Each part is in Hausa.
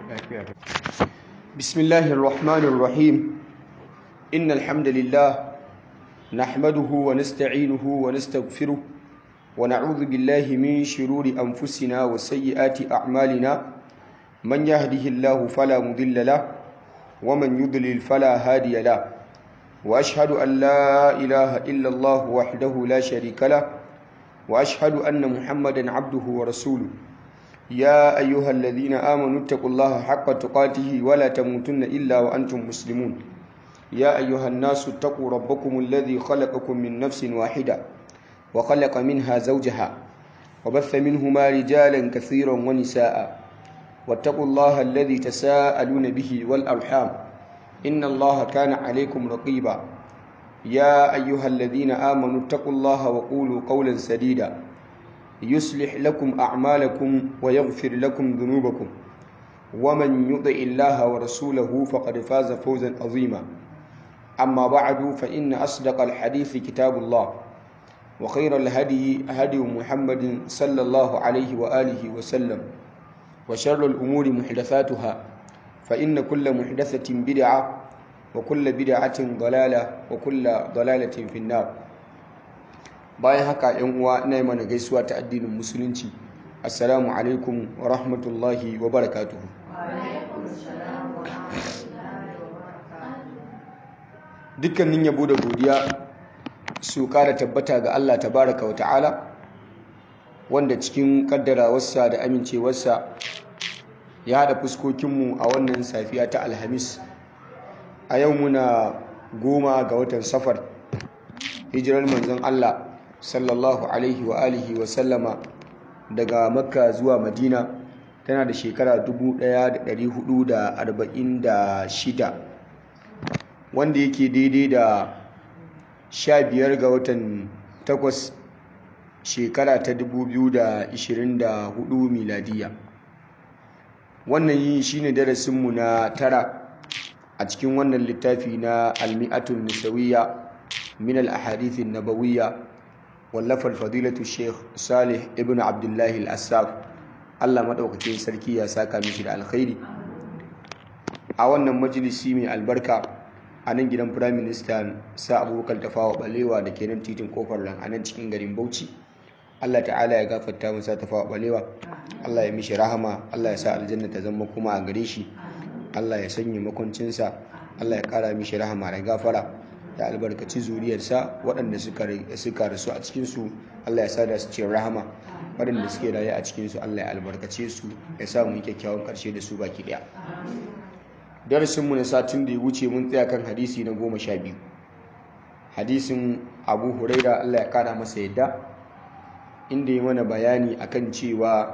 بسم الله الرحمن الرحيم إن الحمد لله نحمده ونستعينه ونستغفره ونعوذ بالله من شرور أنفسنا وسيئات أعمالنا من يهده الله فلا مضل له ومن يضلل فلا هادي له وأشهد أن لا إله إلا الله وحده لا شريك له وأشهد أن محمدا عبده ورسوله يا أيها الذين آمنوا اتقوا الله حق تقاته ولا تموتن إلا وأنتم مسلمون يا أيها الناس اتقوا ربكم الذي خلقكم من نفس واحدة وخلق منها زوجها وبث منهما رجالا كثيرا ونساء واتقوا الله الذي تساءلون به والأرحام إن الله كان عليكم رقيبا يا أيها الذين آمنوا اتقوا الله وقولوا قولا سديدا يصلح لكم أعمالكم ويغفر لكم ذنوبكم ومن يطع الله ورسوله فقد فاز فوزا عظيما أما بعد فإن أصدق الحديث كتاب الله وخير الهدي هدي محمد صلى الله عليه وآله وسلم وشر الأمور محدثاتها فإن كل محدثة بدعة وكل بدعة ضلالة وكل ضلالة في النار bayan haka yan uwa ina mana gaisuwa ta addinin musulunci assalamu alaikum wa rahmatullahi wa barakatuhu dukkanin yabo da godiya su kara tabbata ga Allah tabaraka wa ta'ala wanda cikin kaddarawarsa da amincewarsa ya haɗa fuskokinmu a wannan safiya ta alhamis a yau muna goma ga watan safar hijirar manzon Allah sallallahu alaihi wa alihi wa sallama daga makka zuwa madina tana da shekara 1446 wanda yake daidai da 15 ga watan 8 shekara ta 2024 miladiya wannan yi shine darasinmu na tara a cikin wannan littafi na almi'atun nisawiyya min al-ahadithin nabawiyya wallafar fadilatu sheikh salih ibn abdullahi al-assaf allah maɗaukakin sarki ya saka mishi da alkhairi a wannan majalisi mai albarka a nan gidan firayim minista sa abubakar tafawa balewa da ke nan titin kofar nan a nan cikin garin bauchi allah ta'ala ya gafarta masa tafawa balewa allah ya mishi rahama allah ya sa aljanna ta zama kuma a gare shi allah ya sanya makwancinsa allah ya kara mishi rahama da gafara da albarkaci zuriyarsa waɗanda suka rasu a cikinsu Allah ya sada su ce rahama waɗanda suke raye a cikinsu Allah ya albarkace su ya sa mu yi kyakkyawan ƙarshe da su baki ɗaya darasinmu na satin da ya wuce mun tsaya kan hadisi na goma sha biyu hadisin abu huraira Allah ya kara masa yadda inda ya mana bayani akan cewa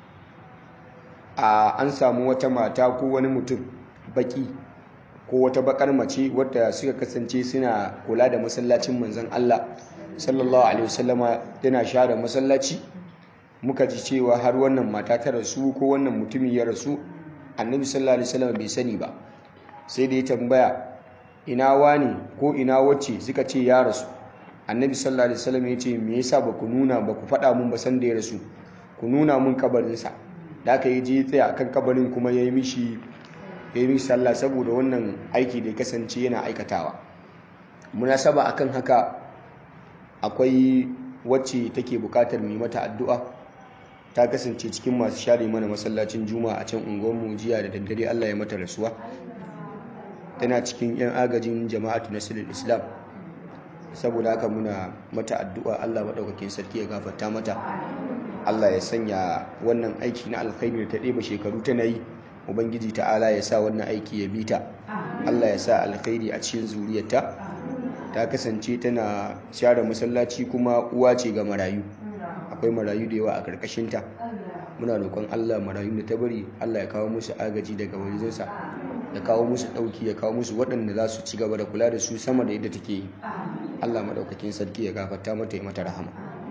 a an samu wata mata ko wani mutum baki ko wata bakar mace wadda suka kasance suna kula da masallacin manzon Allah sallallahu alaihi wasallama tana share masallaci muka ji cewa har wannan mata ta rasu ko wannan mutumin ya rasu annabi sallallahu alaihi wasallama bai sani ba sai da ya tambaya ina wani ko ina wacce suka ce ya rasu annabi sallallahu alaihi wasallama ya ce me yasa ba ku nuna ba ku faɗa mun ba san da ya rasu ku nuna mun kabarinsa da aka yi je tsaya kan kabarin kuma ya yi mishi ya yi sallah saboda wannan aiki da ya kasance yana aikatawa munasaba akan haka akwai wacce take bukatar mai mata addu'a ta kasance cikin masu share mana masallacin juma'a a can unguwarmu jiya da daddare Allah ya mata rasuwa tana cikin yan agajin jama'atu nasirul islam saboda haka muna mata addu'a Allah maɗaukakin sarki ya gafarta mata Allah ya sanya wannan aiki na alkhairi da ta ɗeba shekaru tana yi ubangiji ta'ala ya sa wannan aiki ya bita allah ya sa alkhairi a cikin zuriyarta ta kasance tana share masallaci kuma uwa ce ga marayu akwai marayu da yawa a karkashinta muna roƙon allah marayu da ta bari allah ya kawo musu agaji daga wajensa ya kawo musu ɗauki ya kawo musu waɗanda za su ci gaba da kula da su sama da yadda take yi allah maɗaukakin sarki ya gafarta mata ya mata rahama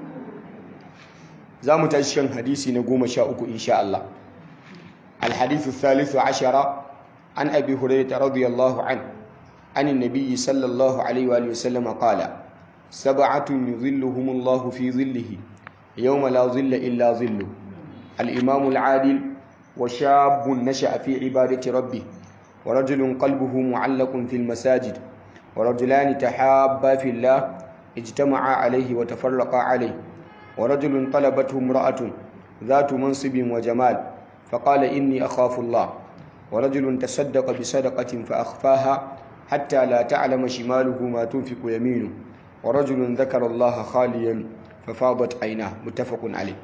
za mu tashi kan hadisi na goma sha uku insha allah الحديث الثالث عشر عن أبي هريرة رضي الله عنه عن النبي صلى الله عليه وآله وسلم قال سبعة يظلهم الله في ظله يوم لا ظل إلا ظله الإمام العادل وشاب نشأ في عبادة ربه ورجل قلبه معلق في المساجد ورجلان تحابا في الله اجتمعا عليه وتفرقا عليه ورجل طلبته امرأة ذات منصب وجمال فقال إني أخاف الله ورجل تصدق بصدقة فأخفاها حتى لا تعلم شماله ما تنفق يمينه ورجل ذكر الله خاليا ففاضت عيناه متفق عليه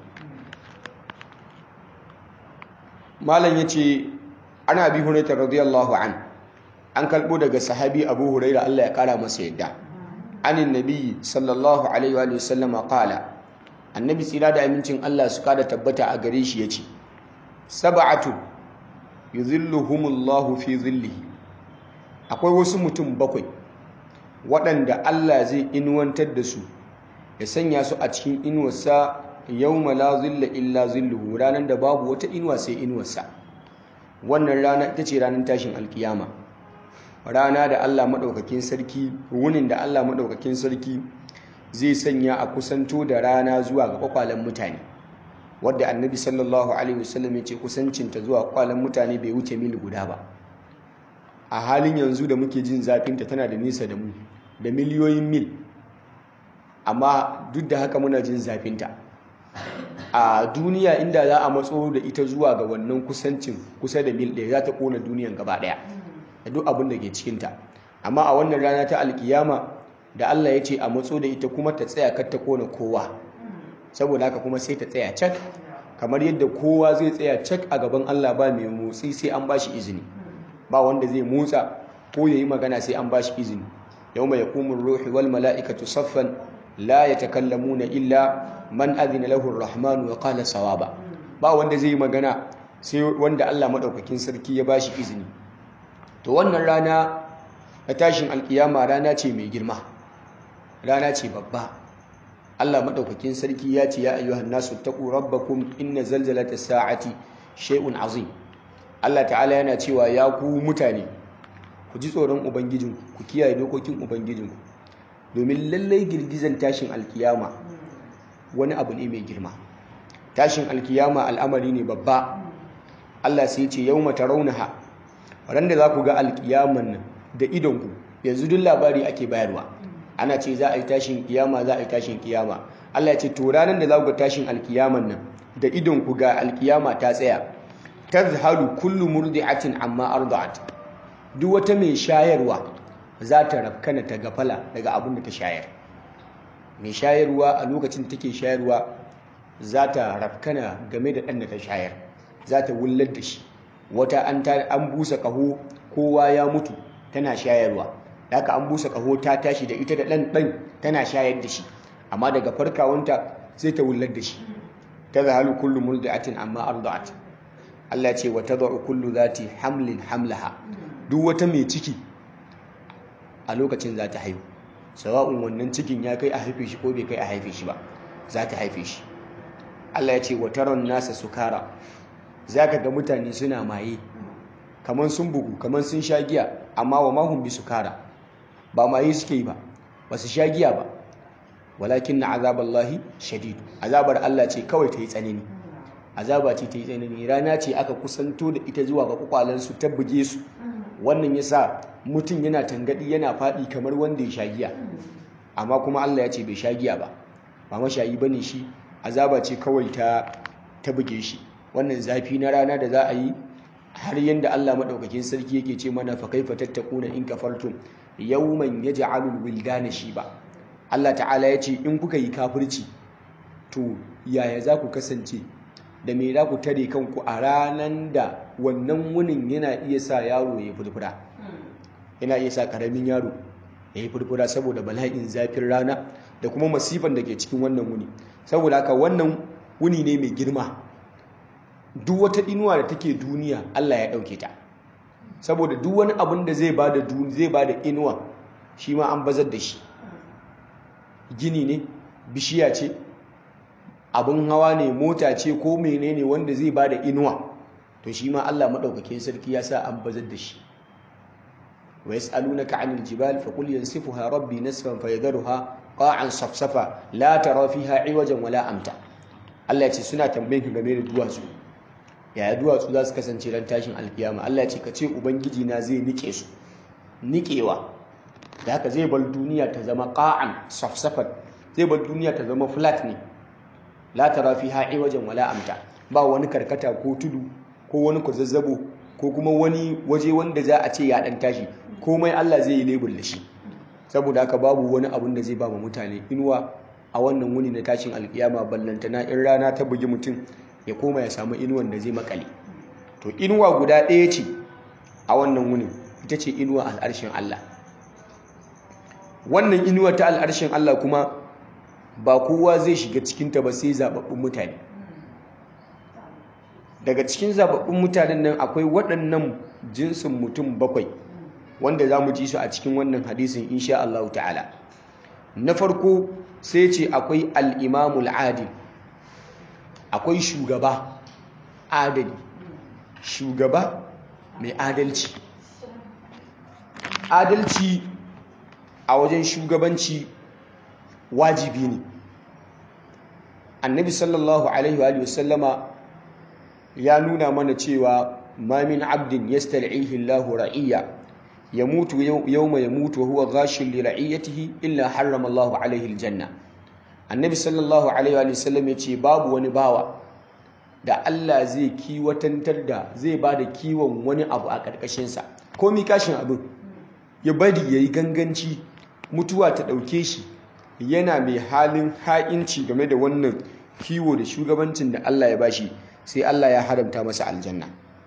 malam yace ana bi hurairah radiyallahu an an kalbo daga sahabi abu hurairah Allah ya kara masa yadda anin nabi sallallahu alaihi wa sallama qala annabi tsira da amincin Allah su kada tabbata a gare shi yace sab'atu yuzilluhumullahu fi zillihi akwai wasu mutum bakwai waɗanda Allah zai inuwantar da su ya sanya su a cikin inuwarsa yawma la zilla illa zilluhu ranar da babu wata inuwa sai inuwarsa wannan rana ita ce ranar tashin alkiyama rana da Allah maɗaukakin sarki wunin da Allah maɗaukakin sarki zai sanya a kusanto da rana zuwa ga kwakwalen mutane wadda annabi sallallahu alaihi wasallam ya ce kusancinta zuwa kwakwalen mutane bai wuce mil guda ba a halin yanzu da muke jin zafinta tana da nisa da mu da miliyoyin mil amma duk da haka muna jin zafinta a duniya inda za a matso da ita zuwa ga wannan kusancin kusa da mil ɗaya za ta ƙona duniyan gaba ɗaya da duk abin da ke cikinta amma a wannan rana ta alkiyama da Allah ya ce a matso da ita kuma ta tsaya kar ta ƙona kowa saboda haka kuma sai ta tsaya cak kamar yadda kowa zai tsaya cak a gaban Allah ba mai motsi sai an ba shi izini ba wanda zai motsa ko ya yi magana sai an ba shi izini yau mai yakumun ruhi wal mala'ikatu saffan la ya takallamuna illa man azina lahu rahmanu wa qala sawaba ba wanda zai yi magana sai wanda Allah madaukakin sarki ya bashi izini to wannan rana na tashin alkiyama rana ce mai girma rana ce babba Allah madaukakin sarki ya ce ya ayyuhan nasu taqu rabbakum inna zalzalata sa'ati shay'un azim Allah ta'ala yana cewa ya ku mutane ku ji tsoron ubangijinku ku kiyaye dokokin ubangijinku domin lallai girgizan tashin alkiyama wani abu ne mai girma tashin alkiyama al'amari ne babba Allah sai ce yau mata raunaha ran da za ku ga alkiyaman nan da idonku yanzu duk labari ake bayarwa ana ce za a yi tashin kiyama za a yi tashin kiyama Allah ya ce to ranar da za ku ga tashin alkiyaman nan da idonku ga alkiyama ta tsaya tazhalu kullu murdi'atin amma arda'at duk wata mai shayarwa za ta rafkana ta gafala daga abin da ta shayar mai shayarwa a lokacin da take shayarwa za ta rafkana game da ɗan da ta shayar za ta wullar da shi wata an busa ƙaho kowa ya mutu tana shayarwa haka an busa ƙaho ta tashi da ita da ɗan ɗan tana shayar da shi amma daga farkawanta sai ta wullar da shi ta zahalu kullu muldatin amma arda'at Allah ce wa tad'u kullu zati hamlin hamlaha duk wata mai ciki a lokacin za ta haihu sawa'un wannan cikin ya kai a haife shi ko bai kai a haife shi ba za ta haife shi Allah ya ce wa taron nasa sukara za ka ga mutane suna maye kamar sun bugu kamar sun sha giya amma wa mahun bi sukara ba maye suke yi ba ba su sha giya ba walakin na azaballahi shadidu azabar Allah ce kawai ta yi tsanani azaba ce ta yi tsanani rana ce aka kusanto da ita zuwa ga kwakwalansu ta buge su wannan ya sa mutum yana tangadi yana faɗi kamar wanda ya sha giya amma kuma Allah ya ce bai sha giya ba ba mashayi ba ne shi azaba ce kawai ta ta buge shi wannan zafi na rana da za a yi har yadda Allah maɗaukakin sarki yake ce mana fa kaifa tattakuna in kafartum yawman yaj'alul wildana shiba Allah ta'ala ya ce in kuka yi kafirci to yaya za ku kasance da me za ku tare kanku a ranar da wannan wunin yana iya sa yaro ya furfura yana iya sa karamin yaro ya yi furfura saboda bala'in zafin rana da kuma masifan da ke cikin wannan wuni saboda haka wannan wuni ne mai girma duk wata inuwa da take duniya Allah ya ɗauke ta saboda duk wani abin da zai bada zai bada inuwa shi ma an bazar da shi gini ne bishiya ce abin hawa ne mota ce ko menene wanda zai bada inuwa to shi ma Allah madaukakin sarki ya sa an bazar da shi wa yas'alunaka 'anil jibal faqul yansifuha rabbi nasfan fayadharuha qa'an safsafa la tara fiha 'iwajan wala amta Allah ya ce suna tambayin ka game da duwatsu yaya duwatsu za su kasance ran tashin alkiyama Allah ce ka ce ubangiji na zai nike su nikewa da haka zai bar duniya ta zama qa'an safsafat zai bar duniya ta zama flat ne la tara fiha wajen wala amta ba wani karkata ko tudu ko wani kwazazzabo ko kuma wani waje wanda za a ce ya dan tashi komai Allah zai yi lebur da shi saboda haka babu wani abun da zai ba mutane inuwa a wannan wuni na tashin alkiyama ballantana in rana ta bugi mutum ya koma ya samu inuwan da zai makale to inuwa guda ɗaya ce a wannan wunin ita ce inuwa al'arshin Allah wannan inuwa ta al'arshin Allah kuma ba kowa zai shiga cikinta ba sai zababbun mutane daga cikin zababbun mutanen nan akwai waɗannan jinsin mutum bakwai wanda za mu ji su a cikin wannan hadisin insha Allah ta'ala na farko sai ce akwai al'imamul adil akwai shugaba adali shugaba mai adalci adalci a wajen shugabanci wajibi ne annabi sallallahu alaihi wa sallama ya nuna mana cewa ma min abdin yastal'ihi Allahu ra'iyya yamutu yawma yamutu wa huwa ghashin li ra'iyatihi illa harrama Allahu alaihi aljanna annabi sallallahu alaihi wa sallam ya ce babu wani bawa da Allah zai kiwatantar da zai ba da kiwon wani abu a ƙarƙashinsa ko mi kashin abin ya bari ya yi ganganci mutuwa ta ɗauke shi yana mai halin ha'inci game da wannan kiwo da shugabancin da Allah ya bashi sai Allah ya haramta masa aljanna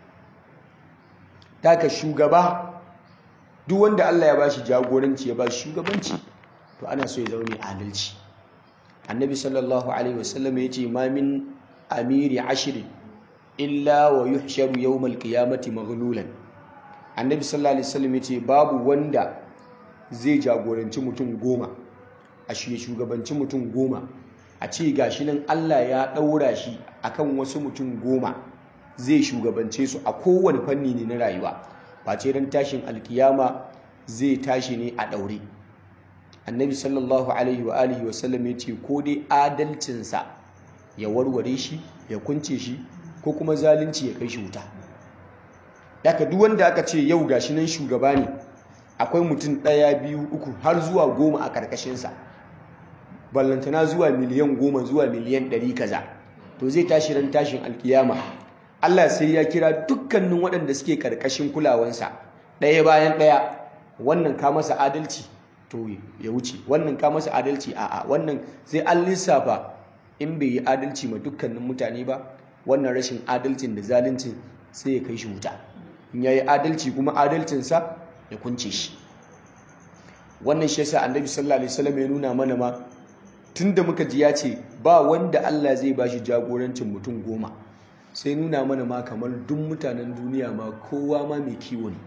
taka shugaba duk wanda Allah ya bashi jagoranci ya bashi shugabanci to ana so ya zama mai adalci annabi sallallahu alaihi wasallam ya ce ma min amiri ashirin illa wa yuhsharu yawmal qiyamati maghlulan annabi sallallahu alaihi wasallam ya ce babu wanda zai jagoranci mutum goma a shi shugabanci mutum goma a ce gashi nan Allah ya ɗaura shi akan wasu mutum goma zai shugabance su a kowane fanni ne na rayuwa face ran tashin alkiyama zai tashi ne a ɗaure annabi sallallahu alaihi wa alihi wasallam ya ce ko dai adalcinsa ya warware shi ya kunce shi ko kuma zalunci ya kai shi wuta daga duk wanda aka ce yau gashi nan shugaba ne akwai mutum ɗaya biyu uku har zuwa goma a ƙarƙashinsa ballantana zuwa miliyan goma zuwa miliyan ɗari kaza to zai tashi ran tashin alkiyama Allah sai ya kira dukkanin waɗanda suke ƙarƙashin kulawansa ɗaya bayan ɗaya wannan ka masa adalci to ya wuce wannan ka masa adalci a'a wannan sai an lissafa in bai yi adalci ma dukkanin mutane ba wannan rashin adalcin da zaluncin sai ya kai shi wuta in ya yi adalci kuma adalcinsa ya kunce shi wannan shi yasa annabi sallallahu alaihi wasallam ya nuna mana ma tunda muka ji ya ce ba wanda Allah zai bashi jagorancin mutum goma sai nuna mana ma kamar duk mutanen duniya ma kowa ma mai kiwo ne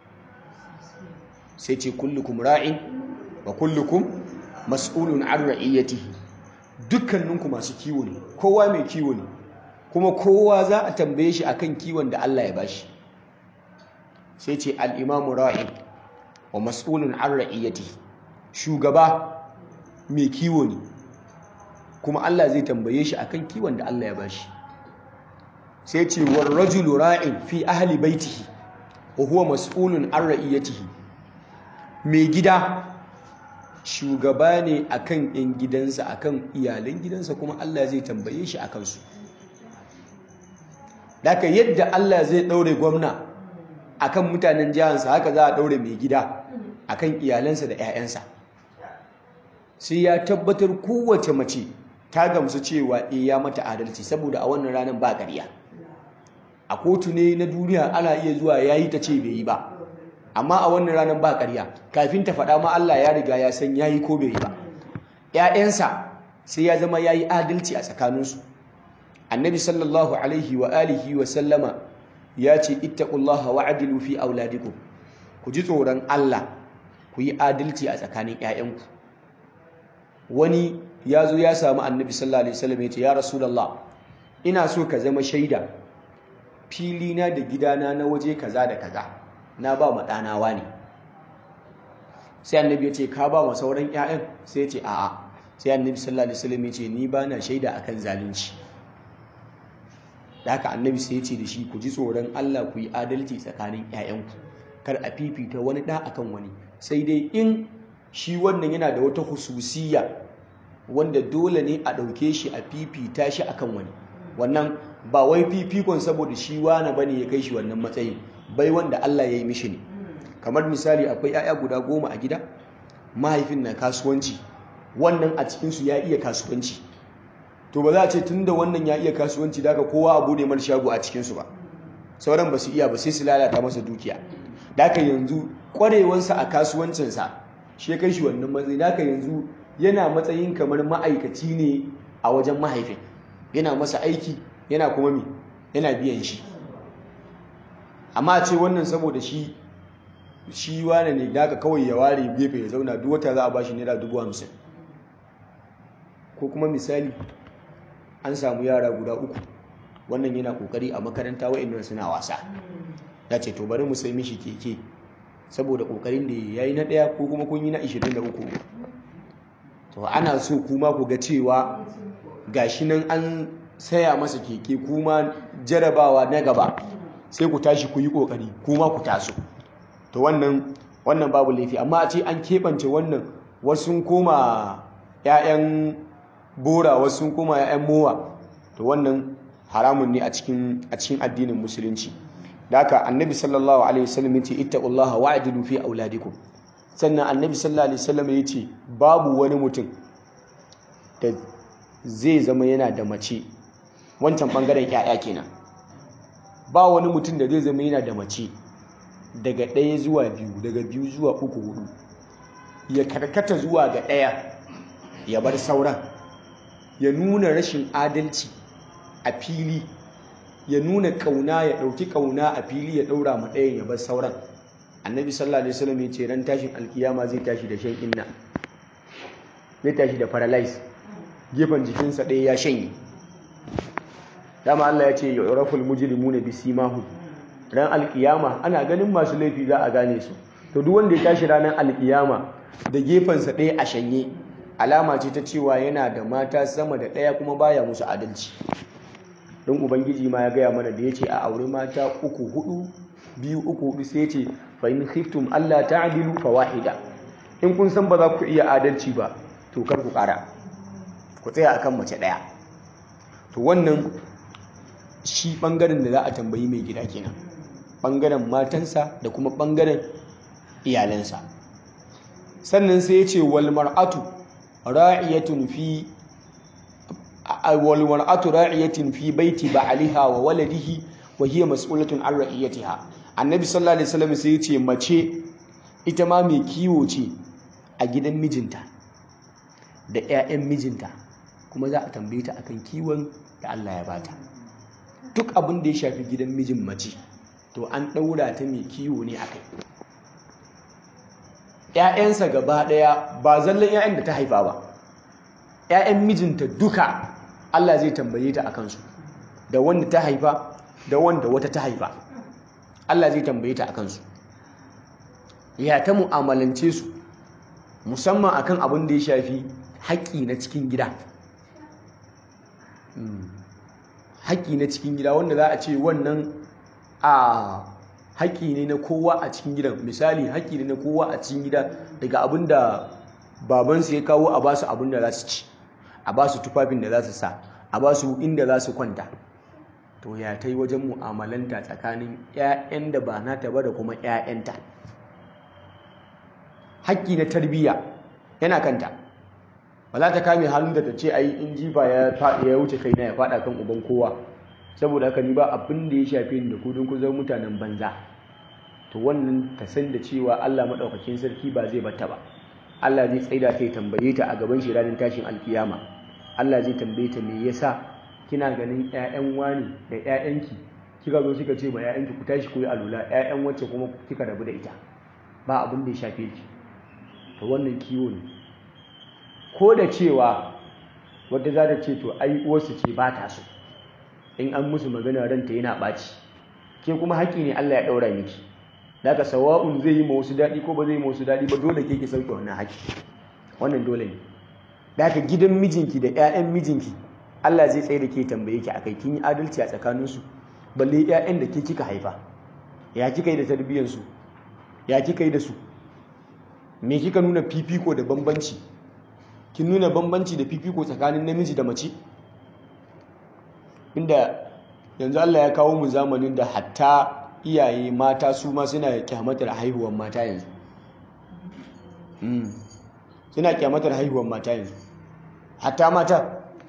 sai ce kullukum ra'in wa kullukum mas'ulun an ra'iyatihi dukkaninku masu kiwo ne kowa mai kiwo ne kuma kowa za a tambaye shi akan kiwon da Allah ya bashi sai ce al-imamu ra'in wa mas'ulun an ra'iyatihi shugaba mai kiwo ne kuma Allah zai tambaye shi akan kiwon da Allah ya bashi sai ce war rajulu ra'in fi ahli baitihi wa huwa mas'ulun an ra'iyatihi mai gida shugaba ne akan yan gidansa akan iyalan gidansa kuma Allah zai tambaye shi akan su daga yadda Allah zai daure gwamna akan mutanen jihansa haka za a daure mai gida akan iyalansa da 'ya'yansa sai ya tabbatar kowace mace ta gamsu cewa e ya mata adalci saboda a wannan ranar ba ƙarya a kotu ne na duniya ana iya zuwa ya yi ta ce bai yi ba amma a wannan ranar ba ƙarya kafin ta faɗa ma Allah ya riga ya san ya yi ko bai yi ba ‘ya'yansa sai ya zama ya yi adalci a tsakaninsu annabi sallallahu alaihi wa alihi wa sallama ya ce ittaqullaha wa adilu fi auladikum ku ji tsoron Allah ku yi adalci a tsakanin ‘ya'yanku wani ya zo ya samu annabi sallallahu alaihi wasallam ya ce ya rasulullah ina so ka zama shaida filina da gidana na waje kaza da kaza na ba ma ɗanawa ne sai annabi ya ce ka ba ma sauran 'ya'yan sai ya ce a'a sai annabi sallallahu alaihi wasallam ya ce ni ba na shaida akan zalunci da haka annabi sai ya ce da shi ku ji tsoron Allah ku yi adalci tsakanin 'ya'yanku kar a fifita wani ɗa akan wani sai dai in shi wannan yana da wata hususiya wanda dole ne a ɗauke shi a fifita shi akan wani wannan ba wai fifikon saboda shi wane bane ya kai shi wannan matsayin bai wanda Allah ya yi mishi ne kamar misali akwai 'ya'ya guda goma a gida mahaifin na kasuwanci wannan a cikinsu ya iya kasuwanci to ba za a ce tun da wannan ya iya kasuwanci da kowa a bude mar shago a cikinsu ba sauran ba su iya ba sai su lalata masa dukiya da yanzu kwarewansa a kasuwancinsa shi ya kai shi wannan matsayi da yanzu yana matsayin kamar ma'aikaci ne a wajen mahaifin yana masa aiki yana kuma mi yana biyan shi amma ce wannan saboda shi shi wane ne da kawai ya ware gefe ya zauna duk wata za a bashi naira dubu hamsin ko kuma misali an samu yara guda uku wannan yana kokari a makaranta wa'annan suna wasa ya ce to bari mu sai mishi keke saboda kokarin da ya yi na ɗaya ko kuma kun yi na 23 to ana so kuma ku ga cewa gashi nan an saya masa keke kuma jarabawa na gaba sai ku tashi ku yi kokari kuma ku taso to wannan wannan babu laifi amma a ce an keɓance wannan wasu koma 'ya'yan bora wasu koma 'ya'yan mowa to wannan haramun ne a cikin addinin musulunci da haka annabi sallallahu alaihi wasallam yace ittaqullaha wa'dilu fi auladikum sannan annabi sallallahu alaihi wasallam yace babu wani mutum da zai zama yana da mace wancan bangaren 'ya'ya kenan ba wani mutum da zai zama yana da mace daga ɗaya zuwa biyu daga biyu zuwa uku hudu ya karkata zuwa ga ɗaya ya bar sauran ya nuna rashin adalci a fili ya nuna kauna ya ɗauki kauna a fili ya ɗaura ma ɗayan ya bar sauran annabi sallallahu alaihi wasallam ya ce ran tashin alkiyama zai tashi da shan inna zai tashi da paralyze gefen jikinsa ɗaya ya shanye dama Allah ya ce yu'raful mujrimuna bisimahum ran alkiyama ana ganin masu laifi za a gane su to duk wanda ya tashi ranar alkiyama da gefensa ɗaya a shanye alama ce ta cewa yana da mata sama da ɗaya kuma baya musu adalci don ubangiji ma ya gaya mana da ya ce a auri mata uku hudu biyu uku hudu sai ce fa in khiftum Allah ta'dilu fa wahida in kun san ba za ku iya adalci ba to kar ku ƙara ku tsaya akan mace ɗaya to wannan shi ɓangaren da za a tambayi mai gida kenan ɓangaren matansa da kuma ɓangaren iyalansa sannan sai ya ce wal mar'atu ra'iyatun fi wal mar'atu ra'iyatun fi baiti ba'aliha wa waladihi wa hiya mas'ulatun an ra'iyatiha annabi sallallahu alaihi wasallam sai ya ce mace ita ma mai kiwo ce a gidan mijinta da 'ya'yan mijinta kuma za a tambaye ta akan kiwon da Allah ya bata duk abin da ya shafi gidan mijin mace to an ɗaura ta mai kiwo ne a kai ‘ya'yansa gaba ɗaya ba zallan ‘ya'yan da ta haifa ba ‘ya'yan mijinta duka Allah zai tambaye ta a kansu da wanda ta haifa da wanda wata ta haifa Allah zai tambaye ta a kansu ya ta mu'amalance su musamman akan abin da ya shafi haƙƙi na cikin gida haƙƙi na cikin gida wanda za a ce wannan a haƙƙi ne na kowa a cikin gidan misali haƙƙi ne na kowa a cikin gida daga abin da babansu ya kawo a basu abin da za su ci a basu tufafin da za su sa a basu inda za su kwanta to ya ta yi wajen mu'amalanta tsakanin 'ya'yan da ba nata ba da kuma 'ya'yanta haƙƙi na tarbiyya yana kanta ba za ta kame hannu da ta ce ai in jifa ya wuce kai na ya fada kan uban kowa saboda haka ni ba abin da ya shafe ni da ku don ku zama mutanen banza to wannan ta san da cewa Allah madaukakin sarki ba zai bata ba Allah zai tsaida ta tambaye ta a gaban shi ranar tashin alkiyama Allah zai tambaye ta me yasa kina ganin ƴaƴan wani da ƴaƴanki kika zo kika ce ma ƴaƴanki ku tashi ku yi alula ƴaƴan wacce kuma kika rabu da ita ba abin da ya shafe ki to wannan kiwo ne ko da cewa wadda za ta ce to ai uwarsu ce ba ta so in an musu magana ranta yana ɓaci ke kuma haƙƙi ne Allah ya ɗaura miki daga sawa'un zai yi ma wasu daɗi ko ba zai yi ma wasu daɗi ba dole ke ki sauke wannan haƙƙi wannan dole ne daga gidan mijinki da 'ya'yan mijinki Allah zai tsaye da ke tambaye ki akai kin yi adalci a tsakaninsu balle ƴaƴan da ke kika haifa ya kika yi da tarbiyyarsu ya kika yi da su me kika nuna fifiko da bambanci kin nuna bambanci da fifiko tsakanin namiji da mace inda yanzu Allah ya kawo mu zamanin da hatta iyaye mata su ma suna kyamatar haihuwar mata yanzu suna kyamatar haihuwar mata yanzu hatta mata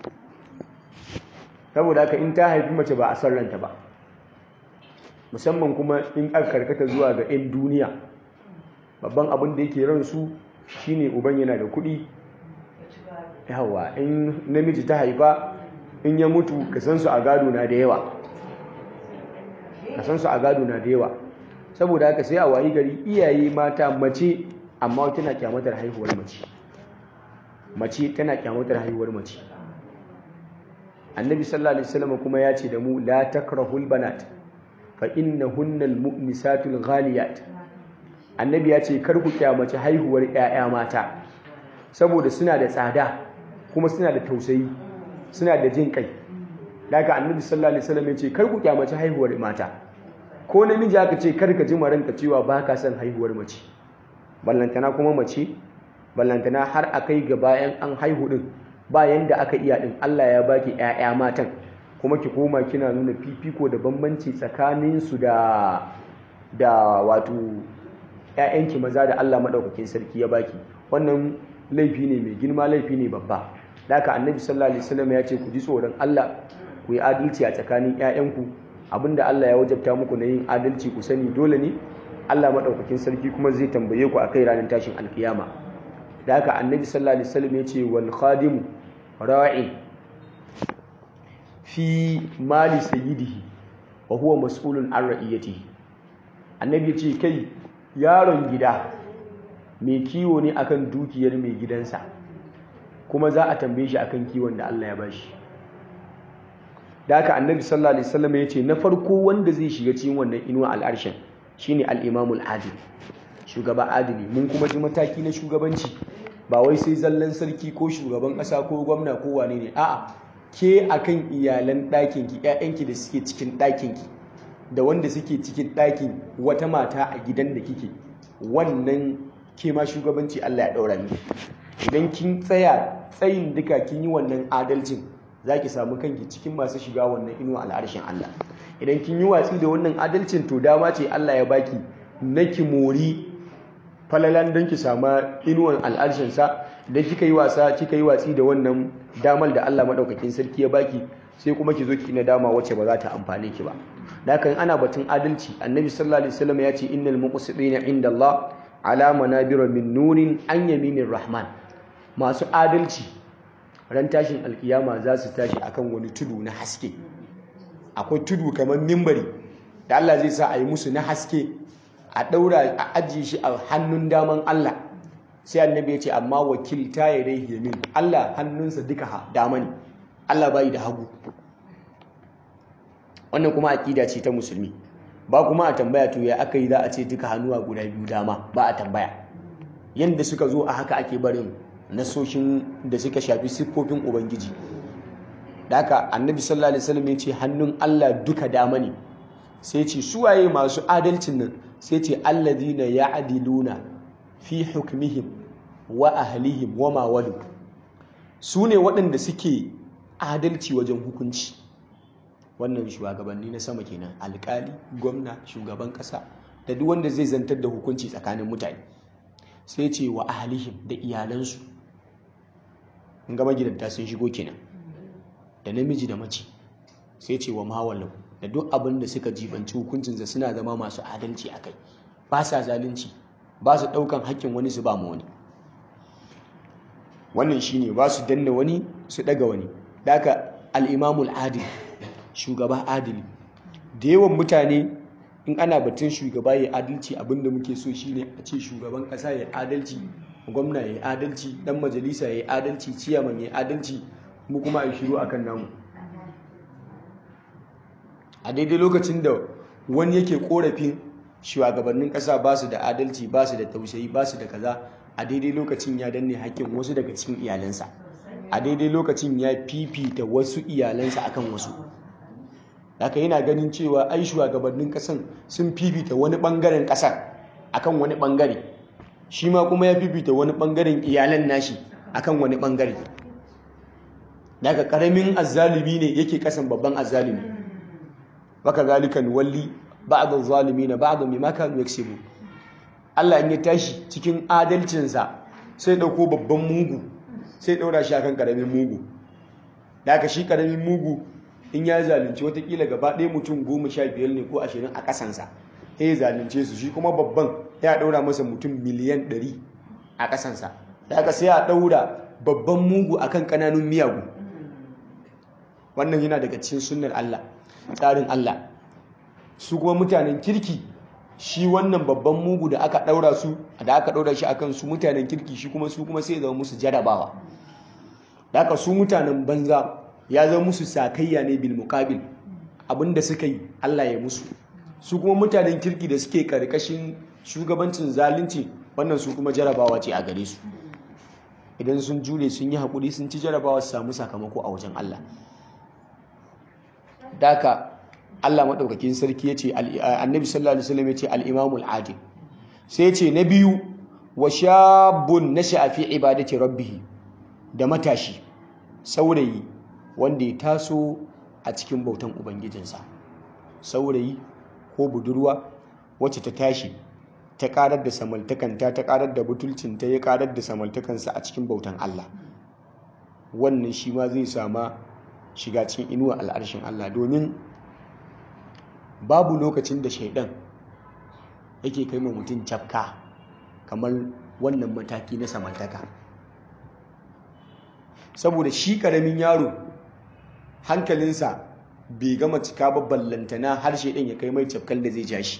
saboda haka in ta haifi mace ba a san ranta ba musamman kuma in aka karkata zuwa ga 'yan duniya babban abin da yake ransu shine uban yana da kuɗi yawa in namiji ta haifa in ya mutu ka san su a gado na da yawa ka san su a gado na da yawa saboda haka sai a wayi gari iyaye mata mace amma tana kyamatar haihuwar mace mace tana kyamatar haihuwar mace annabi sallallahu alaihi wasallam kuma ya ce da mu la takrahul banat fa innahunnal mu'misatul ghaliyat annabi ya ce kar ku kyamace haihuwar 'ya'ya mata saboda suna da tsada kuma suna da tausayi suna da jin kai daga annabi sallallahu alaihi wasallam ya ce kar ku kyamace haihuwar mata ko namiji aka ce kar ka ji maranka cewa ba ka son haihuwar mace ballantana kuma mace ballantana har a kai ga bayan an haihu din bayan da aka iya din Allah ya baki ƴaƴa matan kuma ki koma kina nuna fifiko da bambanci tsakanin su da da wato ƴaƴanki maza da Allah madaukakin sarki ya baki wannan laifi ne mai girma laifi ne babba haka annabi sallallahu alaihi wasallam ya ce ku ji tsoron Allah ku yi adalci a tsakanin ƴaƴanku abinda Allah ya wajabta muku na yin adalci ku sani dole ne Allah madaukakin sarki kuma zai tambaye ku akai ranar tashin alkiyama da haka annabi sallallahu alaihi wasallam ya ce wal khadimu ra'i fi mali sayyidihi wa huwa mas'ulun an ra'iyatihi annabi ya ce kai yaron gida mai kiwo ne akan dukiyar mai gidansa kuma za a tambaye shi akan kiwon da Allah ya bashi da haka annabi sallallahu alaihi wasallam ya ce na farko wanda zai shiga cikin wannan inuwa al'arshin shine al-imamul adil shugaba adili mun kuma ji mataki na shugabanci ba wai sai zallan sarki ko shugaban ƙasa ko gwamna ko wane ne a'a ke akan iyalan ɗakinki ƴaƴanki da suke cikin ɗakinki da wanda suke cikin ɗakin wata mata a gidan da kike wannan ke ma shugabanci Allah ya ɗaura miki idan kin tsaya tsayin duka kin yi wannan adalcin za ki samu kanki cikin masu shiga wannan inuwa al'arshin Allah idan kin yi watsi da wannan adalcin to dama ce Allah ya baki na ki mori falalan don ki sama inuwan al'arshinsa da kika yi wasa kika yi watsi da wannan damar da Allah maɗaukakin sarki ya baki sai kuma ki zo ki na dama wacce ba za ta amfane ki ba dakan ana batun adalci annabi sallallahu alaihi wasallam ya ce innal muqsitina inda Allah ala manabira min nurin an yaminir rahman masu adalci ran tashin alkiyama za su tashi akan wani tudu na haske akwai tudu kamar mimbari da Allah zai sa a yi musu na haske a ɗaura a ajiye shi a hannun daman Allah sai annabi ya ce amma wakilta ya dai yamin Allah hannunsa duka dama ne Allah bai da hagu wannan kuma aƙida ce ta musulmi ba kuma a tambaya to ya aka yi za a ce duka hannuwa guda biyu dama ba a tambaya yadda suka zo a haka ake barin nasoshin da suka shafi siffofin ubangiji da haka annabi sallallahu alaihi wasallam ya ce hannun Allah duka dama ne sai ce suwaye masu adalcin nan sai ce alladhina ya'diluna fi hukmihim wa ahlihim wa ma walu su ne waɗanda suke adalci wajen hukunci wannan shugabanni na sama kenan alkali gwamna shugaban ƙasa da duk wanda zai zantar da hukunci tsakanin mutane sai ce wa ahlihim da iyalansu in gama gidanta sun shigo kenan da namiji da mace sai ce wa mawalau da duk abin da suka jibanci hukuncinsa suna zama masu adalci a kai ba sa zalunci ba su ɗaukan hakkin wani su ba ma wani wannan shine ba su danna wani su ɗaga wani daga al'imamul adil shugaba adili da yawan mutane in ana batun shugaba ya adalci abinda muke so shine a ce shugaban ƙasa ya adalci gwamna ya adalci dan majalisa ya adalci ciyaman ya adalci mu kuma a shiru akan namu a daidai lokacin da wani yake korafin shugabannin ƙasa ba su da adalci ba su da tausayi ba su da kaza a daidai lokacin ya danne hakkin wasu daga cikin iyalansa a daidai lokacin ya fifita wasu iyalansa akan wasu haka yana ganin cewa ai shugabannin kasan sun fifita wani bangaren kasar akan wani bangare shi ma kuma ya fifita wani bangaren iyalan nashi akan wani bangare daga karamin azzalumi ne yake kasan babban azzalumi baka zalikan walli ba'd az-zalimin ba'd mimma kanu yaksubu Allah in ya tashi cikin adalcinsa sai dauko babban mugu sai daura shi akan karamin mugu daga shi karamin mugu in ya zalunci watakila gaba ɗaya mutum goma sha biyar ne ko ashirin a ƙasansa ya zalunce su shi kuma babban ya ɗaura masa mutum miliyan ɗari a ƙasansa daga sai a ɗaura babban mugu akan ƙananun miyagu wannan yana daga cikin sunnar Allah tsarin Allah su kuma mutanen kirki shi wannan babban mugu da aka ɗaura su da aka ɗaura shi akan su mutanen kirki shi kuma su kuma sai zama musu jarabawa da aka su mutanen banza ya zama musu sakayya ne bil muqabil abinda suka yi Allah ya musu su kuma mutanen kirki da suke karkashin shugabancin zalunci wannan su kuma jarabawa ce a gare su idan sun jure sun yi hakuri sun ci jarabawa su samu sakamako a wajen Allah daka Allah madaukakin sarki yace annabi sallallahu alaihi wasallam yace al-imamul adil sai yace na biyu wa shabun nasha'a fi ibadati rabbih da matashi saurayi wanda ya taso a cikin bautan ubangijinsa saurayi ko budurwa wacce ta tashi ta karar da samaltakanta ta karar da butulcinta ya karar da samaltakansa a cikin bautan Allah wannan shi ma zai sama shiga cikin inuwa al'arshin Allah domin babu lokacin da shaidan yake kai ma mutum cafka kamar wannan mataki na samaltaka saboda shi karamin yaro hankalinsa bai gama cika ba ballantana har shaidan ya kai mai cafkal da zai ja shi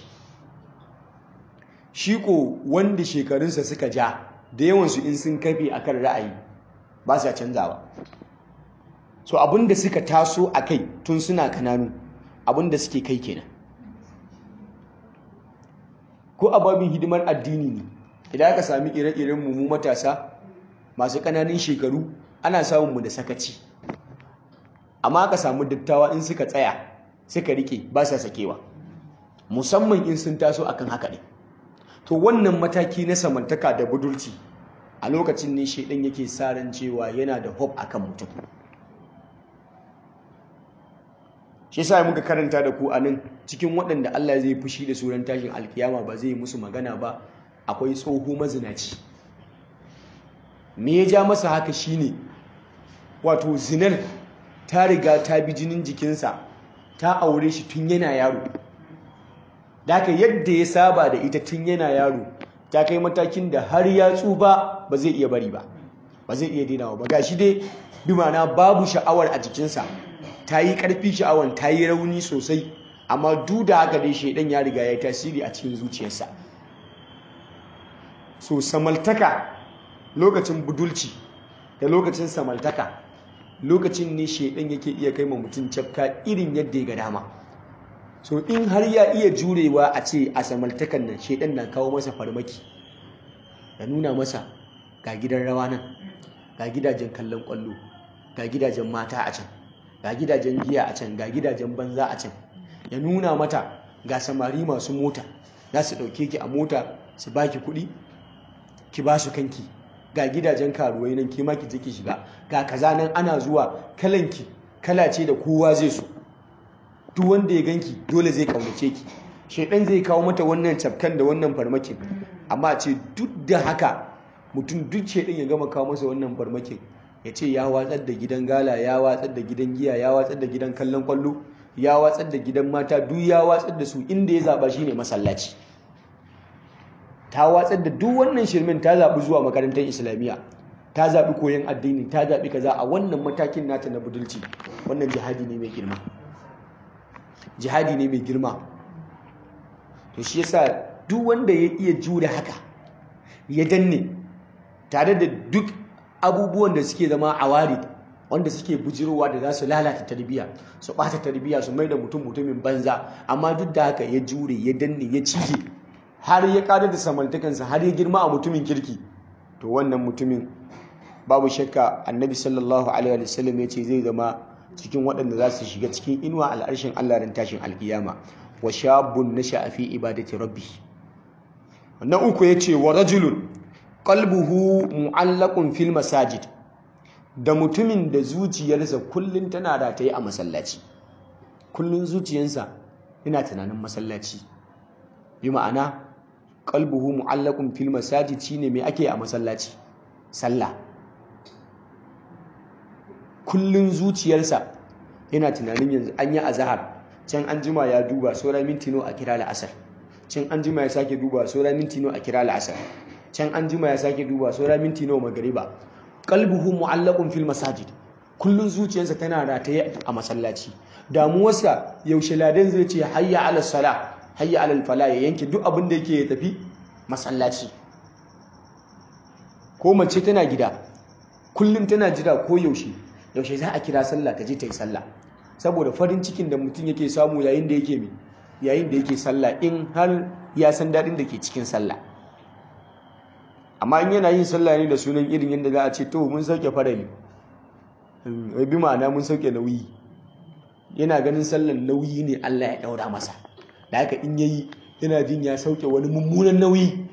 shi ko wanda shekarunsa suka ja da yawansu in sun kafe akan ra'ayi ba sa canzawa so abinda suka taso a kai tun suna kananu abinda suke kai kenan ko ababin hidimar addini ne idan aka sami ire-iren mu matasa masu ƙananan shekaru ana samun mu da sakaci amma aka samu dattawa in suka tsaya suka rike ba sa sakewa musamman in sun taso akan haka ne to wannan mataki na samantaka da budurci a lokacin ne shaidan yake sa ran cewa yana da hope akan mutum shi yasa muka karanta da ku a nan cikin waɗanda Allah zai fushi da suran tashin alkiyama ba zai musu magana ba akwai tsoho mazinaci me ya ja masa haka shine wato zinar ta riga ta bi jinin jikinsa ta aure shi tun yana yaro Daka yadda ya saba da ita tun yana yaro ta kai matakin da har ya tsufa ba zai iya bari ba ba zai iya dinawa ba gashi dai bi mana babu sha'awar a jikinsa ta yi ƙarfi sha'awar ta yi rauni sosai amma duk da haka dai shaidan ya riga ya yi tasiri a cikin zuciyarsa so samaltaka lokacin budulci da lokacin samaltaka lokacin ne shaidan yake iya kai ma mutum cafka irin yadda ya ga dama so in har ya iya jurewa a ce a samaltakan nan shaidan na kawo masa farmaki da nuna masa ga gidan rawa nan ga gidajen kallon kwallo ga gidajen mata a can ga gidajen giya a can ga gidajen banza a can ya nuna mata ga samari masu mota za su ɗauke ki a mota su baki kuɗi ki ba su kanki ga gidajen karuwai nan ke ma ki je ki shiga ga kaza nan ana zuwa kalanki kala ce da kowa zai so duk wanda ya ganki dole zai kaunace ki shedan zai kawo mata wannan cafkan da wannan farmakin amma ce duk da haka mutum duk shedan ya gama kawo masa wannan farmakin ya ce ya watsar da gidan gala ya watsar da gidan giya ya watsar da gidan kallon kwallo ya watsar da gidan mata duk ya watsar da su inda ya zaba shine masallaci ta watsar da duk wannan shirmin ta zaɓi zuwa makarantar islamiyya ta zaɓi koyon addini ta zaɓi kaza a wannan matakin nata na budulci wannan jihadi ne mai girma jihadi ne mai girma to shi yasa duk wanda ya iya jure haka ya danne tare da duk abubuwan da suke zama awari wanda suke bujirowa da za su lalata tarbiyya su ɓata tarbiyya su mai da mutum mutumin banza amma duk da haka ya jure ya danne ya cije har ya kada da samantakansa har ya girma a mutumin kirki to wannan mutumin babu shakka annabi sallallahu alaihi wasallam ya ce zai zama cikin waɗanda za su shiga cikin inuwa al'arshin Allah ran tashin alkiyama wa shabun nasha'a fi ibadati rabbi na uku yace wa rajulun qalbuhu mu'allaqun fil masajid da mutumin da zuciyarsa kullun tana rataye a masallaci kullun zuciyarsa yana tunanin masallaci bi ma'ana qalbuhu mu'allaqun fil masajid shine me ake a masallaci sallah kullun zuciyarsa yana tunanin yanzu an yi azhar can an jima ya duba saura minti nawa a kira la'asar can an jima ya sake duba saura minti nawa a kira la'asar can an jima ya sake duba saura minti nawa magariba qalbuhu mu'allaqun fil masajid kullun zuciyarsa tana rataye a masallaci damuwarsa yaushe ladan zai ce hayya ala sala hayya ala fala ya yanke duk abin da yake ya tafi masallaci ko mace tana gida kullum tana jira ko yaushe yaushe za a kira sallah ta je ta yi sallah saboda farin cikin da mutum yake samu yayin da yake mi yayin da yake sallah in har ya san daɗin da ke cikin sallah amma in yana yin sallah ne da sunan irin yadda za a ce to mun sauke farali bi ma'ana mun sauke nauyi yana ganin sallan nauyi ne Allah ya ɗaura masa da haka in yayi yana jin ya sauke wani mummunan nauyi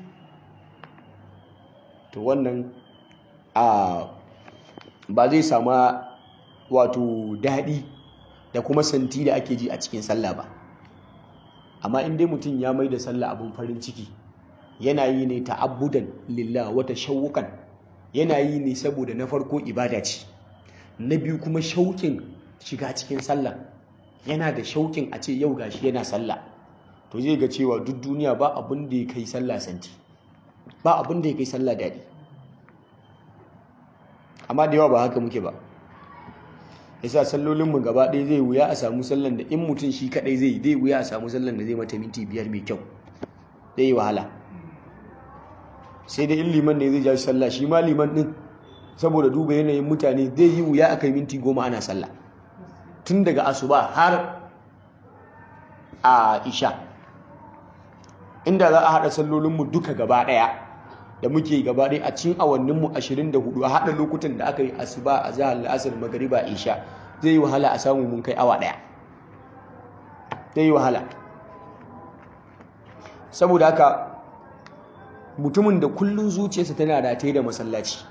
to wannan a ba zai sama wato daɗi da kuma santi da ake ji a cikin sallah ba amma in dai mutum ya mai da sallah abin farin ciki yana yi ne ta'abbudan lillah wata shawukan yana yi ne saboda na farko ibada ce na biyu kuma shauƙin shiga cikin sallah yana da shauƙin a ce yau gashi yana sallah to zai ga cewa duk duniya ba abin da ya kai sallah santi ba abin da ya kai sallah daɗi amma da yawa ba haka muke ba yasa sallolinmu gaba ɗaya zai wuya a samu sallan da in mutum shi kaɗai zai zai wuya a samu sallan da zai mata minti biyar mai kyau zai yi wahala sai dai in liman ne zai ja sallah shi ma liman ɗin saboda duba yanayin mutane zai yi wuya a kai minti goma ana sallah tun daga asuba har a isha inda za a haɗa sallolinmu duka gaba ɗaya da muke gaba ɗaya a cikin awanninmu 24 a haɗa lokutan da aka yi asuba a zahar la'asar magariba isha zai yi wahala a samu mun kai awa ɗaya zai yi wahala saboda haka mutumin da kullum zuciyarsa tana rataye da masallaci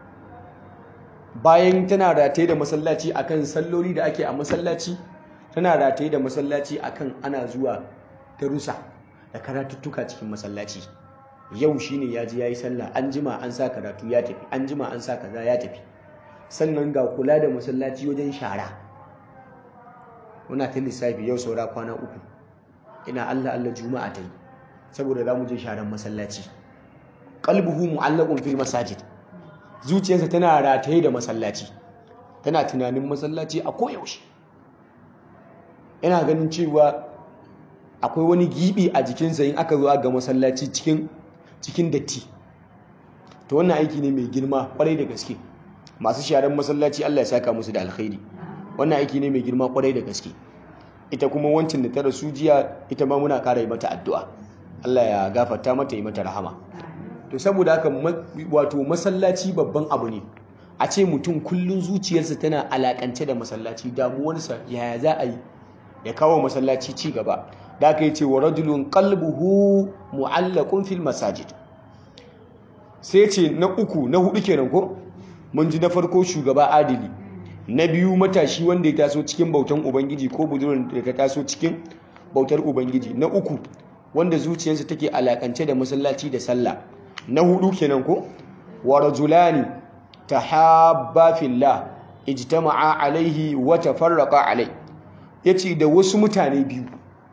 bayan tana rataye da masallaci akan salloli da ake a masallaci tana rataye da masallaci akan ana zuwa darussa da karatuttuka cikin masallaci yau shine ya ji yayi sallah an jima an sa karatu ya tafi an jima an sa kaza ya tafi sannan ga kula da masallaci wajen shara muna ta lissafi yau saura kwana uku ina Allah Allah juma'a ta yi saboda za mu je sharan masallaci qalbuhu mu'allaqun fil masajid zuciyarsa tana rataye da masallaci tana tunanin masallaci a koyaushe yana ganin cewa akwai wani gibi a jikinsa in aka zo ga masallaci cikin cikin datti to wannan aiki ne mai girma kwarai da gaske masu sharan masallaci Allah ya saka musu da alkhairi wannan aiki ne mai girma kwarai da gaske ita kuma wancin da ta rasu jiya ita ma muna kara yi mata addu'a Allah ya gafarta mata yi mata rahama to saboda haka wato masallaci babban abu ne a ce mutum kullun zuciyarsa tana alakance da masallaci damuwarsa yaya za a yi ya kawo masallaci ci gaba da aka yi ce wa rajulun qalbuhu mu'allaqun fil masajid sai ce na uku na hudu kenan ko mun ji na farko shugaba adili na biyu matashi wanda ya taso cikin bautan ubangiji ko budurin da ta taso cikin bautar ubangiji na uku wanda zuciyarsa take alakance da masallaci da sallah na hudu kenan ko wa rajulani tahabba fillah ijtama'a alaihi wa tafarraqa alai yace da wasu mutane biyu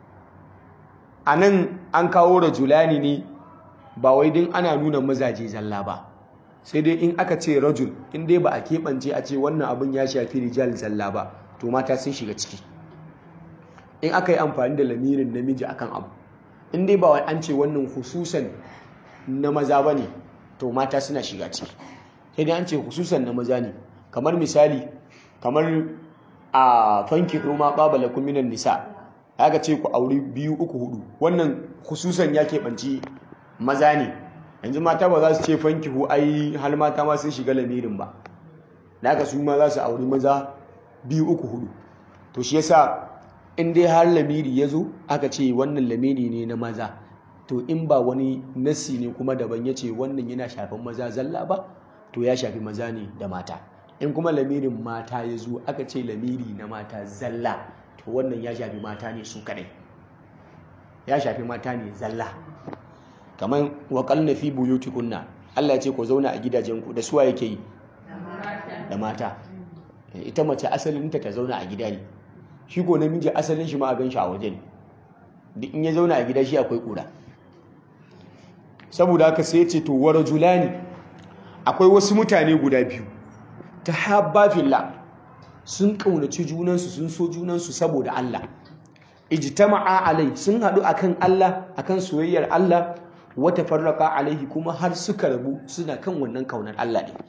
anan an kawo rajulani ne ba wai din ana nuna mazaje zalla ba sai dai in aka ce rajul in dai ba a keɓance a ce wannan abin ya shafi rijal zalla ba to mata sun shiga ciki in aka yi amfani da lamirin namiji akan abu in dai ba wai an ce wannan hususan na maza ba ne to mata suna shiga ciki sai dai an ce hususan na maza ne kamar misali kamar a fanki roma babala kuminan nisa aka ce ku auri biyu uku hudu wannan hususan ya keɓanci maza ne yanzu mata ba za su ce fanki hu ai har mata ma sun shiga lamirin ba naka su ma za su auri maza biyu uku hudu to shi yasa in dai har lamiri ya zo aka ce wannan lamiri ne na maza to in ba wani nasi ne kuma daban ya ce wannan yana shafin maza zalla ba to ya shafi maza ne da mata in kuma lamirin mata ya zo aka ce lamiri na mata zalla to wannan ya shafi mata ne su kadai ya shafi mata ne zalla kamar waƙalna fi buyutikunna Allah ya ce ku zauna a gidajenku da suwa yake yi da mata ita mace asalinta ta zauna a gida ne shi ko namiji asalin shi ma a ganshi a waje ne duk in ya zauna a gida shi akwai kura saboda haka sai ce to wa rajulani akwai wasu mutane guda biyu ta habba fillah sun kaunaci junansu sun so junansu saboda Allah ijtama'a alai sun haɗu akan Allah akan soyayyar Allah wata farraka alaihi kuma har suka rabu suna kan wannan kaunar Allah ne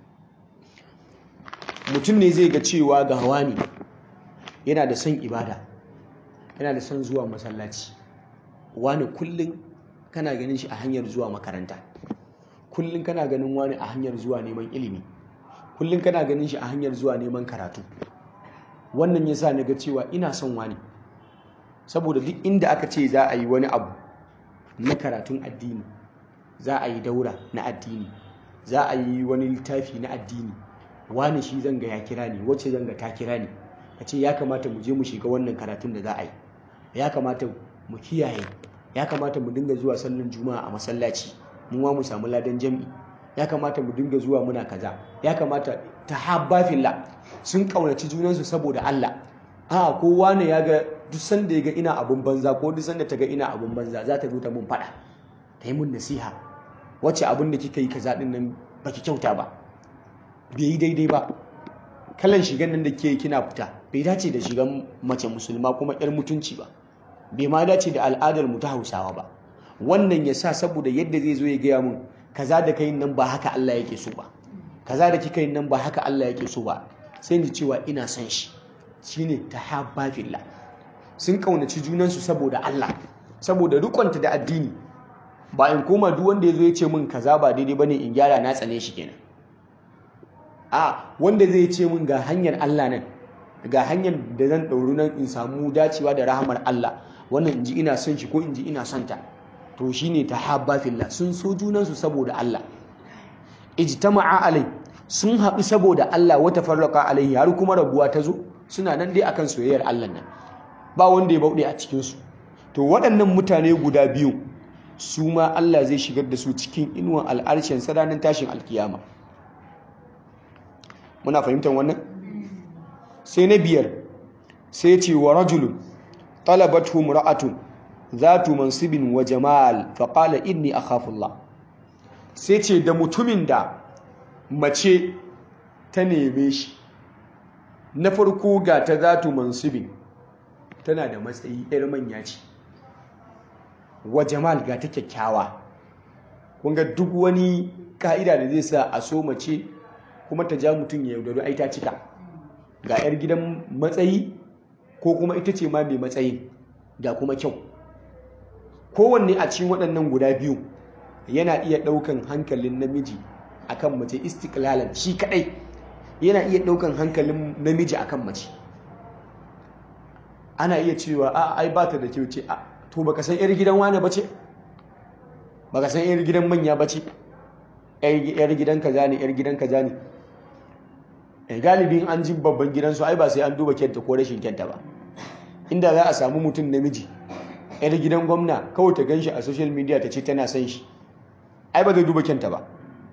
mutum ne zai ga cewa ga wani yana da son ibada yana da son zuwa masallaci wani kullum kana ganin shi a hanyar zuwa makaranta kullum kana ganin wani a hanyar zuwa neman ilimi kullum kana ganin shi a hanyar zuwa neman karatu wannan yasa na ga cewa ina son wani saboda duk inda aka ce za a yi wani abu na karatun addini za a yi daura na addini za a yi wani littafi na addini wani shi zanga ya kira ni wacce zanga ta kira ni a ce ya kamata mu je mu shiga wannan karatun da za a yi ya kamata mu kiyaye ya kamata mu dinga zuwa sallan juma'a a masallaci mu ma mu samu ladan jam'i ya kamata mu dinga zuwa muna kaza ya kamata ta habba fillah sun kaunaci junansu saboda Allah a ko wani ya ga duk sanda ya ga ina abun banza ko duk sanda ta ga ina abun banza za ta zo ta mun fada ta yi mun nasiha wacce abin da kika yi kaza din nan baki kyauta ba bai yi daidai ba kalan shigan nan da ke kina fita bai dace da shigan mace musulma kuma yar mutunci ba bai ma dace da al'adar mu ta Hausawa ba wannan ya sa saboda yadda zai zo ya gaya mun kaza da kai nan ba haka Allah yake so ba kaza da kika yi nan ba haka Allah yake so ba sai ni cewa ina son shi shine tahabba fillah sun kaunaci junansu saboda Allah saboda rikonta da addini ba in koma duk wanda ya zo ya ce min kaza ba daidai bane in gyara na tsane shi kenan a wanda zai ce min ga hanyar Allah nan ga hanyar da zan ɗauri nan in samu dacewa da rahamar Allah wannan in ji ina son shi ko in ji ina son ta to shine tahabba fillah sun so junansu saboda Allah ijtama'a alai sun haɗu saboda Allah wata farraka alaihi har kuma rabuwa ta zo suna nan dai akan soyayyar Allah nan ba wanda ya bauɗe a cikinsu to waɗannan mutane guda biyu su ma Allah zai shigar da su cikin inuwan al'arshen sadanin tashin alkiyama muna fahimtar wannan sai na biyar sai ce wa rajulun talabatu mura'atun zatu mansibin wa jamal faƙala inni akhafullah sai ce da mutumin da mace ta neme shi na farko ga ta zatu mansibin tana da matsayi yar manya ce wa jamal ga ta kyakkyawa kunga duk wani ka'ida da zai sa a so mace kuma ta ja mutum ya yaudaru ai ta cika ga yar gidan matsayi ko kuma ita ce ma mai matsayin da kuma kyau kowanne a cikin waɗannan guda biyu yana iya ɗaukan hankalin namiji akan mace istiklalan shi kaɗai yana iya ɗaukan hankalin namiji akan mace ana iya cewa a ai ba ta da kyau ce a to baka san yar gidan wane bace baka san yar gidan manya bace yar gidan kaza ne yar gidan kaza ne galibin an ji babban gidansu ai ba sai an duba kyanta ko rashin kyanta ba inda za a samu mutum namiji yar gidan gwamna kawai ta ganshi a social media ta ce tana son shi ai ba zai duba kyanta ba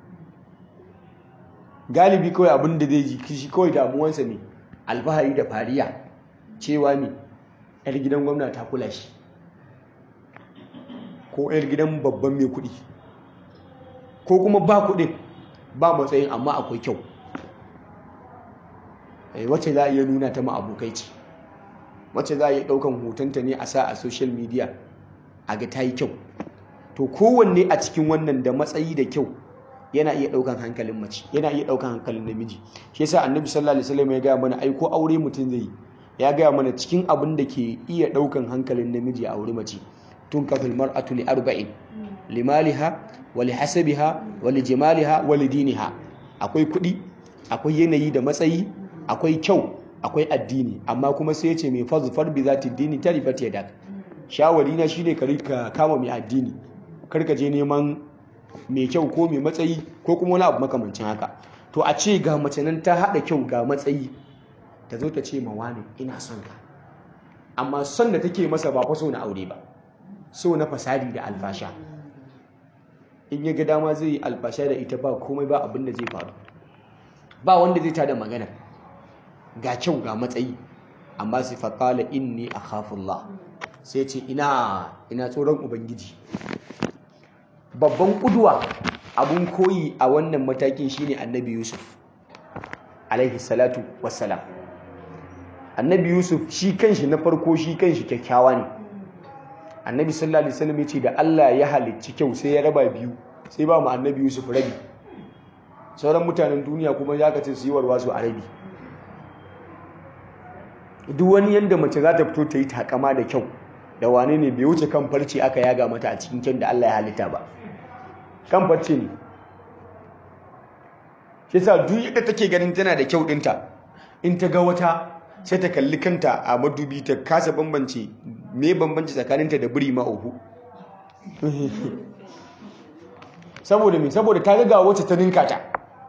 galibi kawai abin da zai ji shi kawai damuwansa ne alfahari da fariya cewa ne yar gidan gwamna ta kula shi ko yar gidan babban mai kuɗi ko kuma ba kuɗin ba matsayin amma akwai kyau wacce za a iya nuna ta ma abokai ce wacce za a iya ɗaukan hotonta ne a sa a social media a ga ta yi kyau to kowanne a cikin wannan da matsayi da kyau yana iya ɗaukan hankalin mace yana iya ɗaukan hankalin namiji shi yasa annabi sallallahu alaihi wasallam ya gaya mana ai ko aure mutum zai ya gaya mana cikin abin da ke iya ɗaukan hankalin namiji a aure mace tun kafin mar'atu li arba'in limaliha wa li hasabiha wa li jamaliha wa li diniha akwai kuɗi akwai yanayi da matsayi akwai kyau akwai addini amma kuma sai ya ce mai fazufar bi zati dini ta rifat yadak shawari na shine ka kama mai addini kar ka je neman mai kyau ko mai matsayi ko kuma wani abu makamancin haka to a ce ga mace nan ta haɗa kyau ga matsayi ta zo ta ce ma wani ina son ka amma son da take masa ba fa so na aure ba so na fasadi da alfasha in ya ga dama zai yi alfasha da ita ba komai ba abin da zai faru ba wanda zai tada magana ga kyau ga matsayi amma sai faƙala inni a khafullah sai ce ina ina tsoron ubangiji babban kuduwa abun koyi a wannan matakin shine annabi yusuf alaihi salatu wassalam annabi yusuf shi kanshi na farko shi kanshi kyakkyawa ne annabi sallallahu alaihi wasallam yace da Allah ya halicci kyau sai ya raba biyu sai ba mu annabi yusuf rabi sauran mutanen duniya kuma ya ka ce su yi warwa su a rabi duk wani yanda mace za ta fito ta yi takama da kyau da wane ne bai wuce kan farce aka yaga mata a cikin kyan da Allah ya halitta ba kan farce ne shi sa duk yadda take ganin tana da kyau dinta in ta ga wata sai ta kalli kanta a madubi ta kasa bambance me bambanci tsakaninta da biri ma uku saboda me saboda ta ga wacce ta ninka ta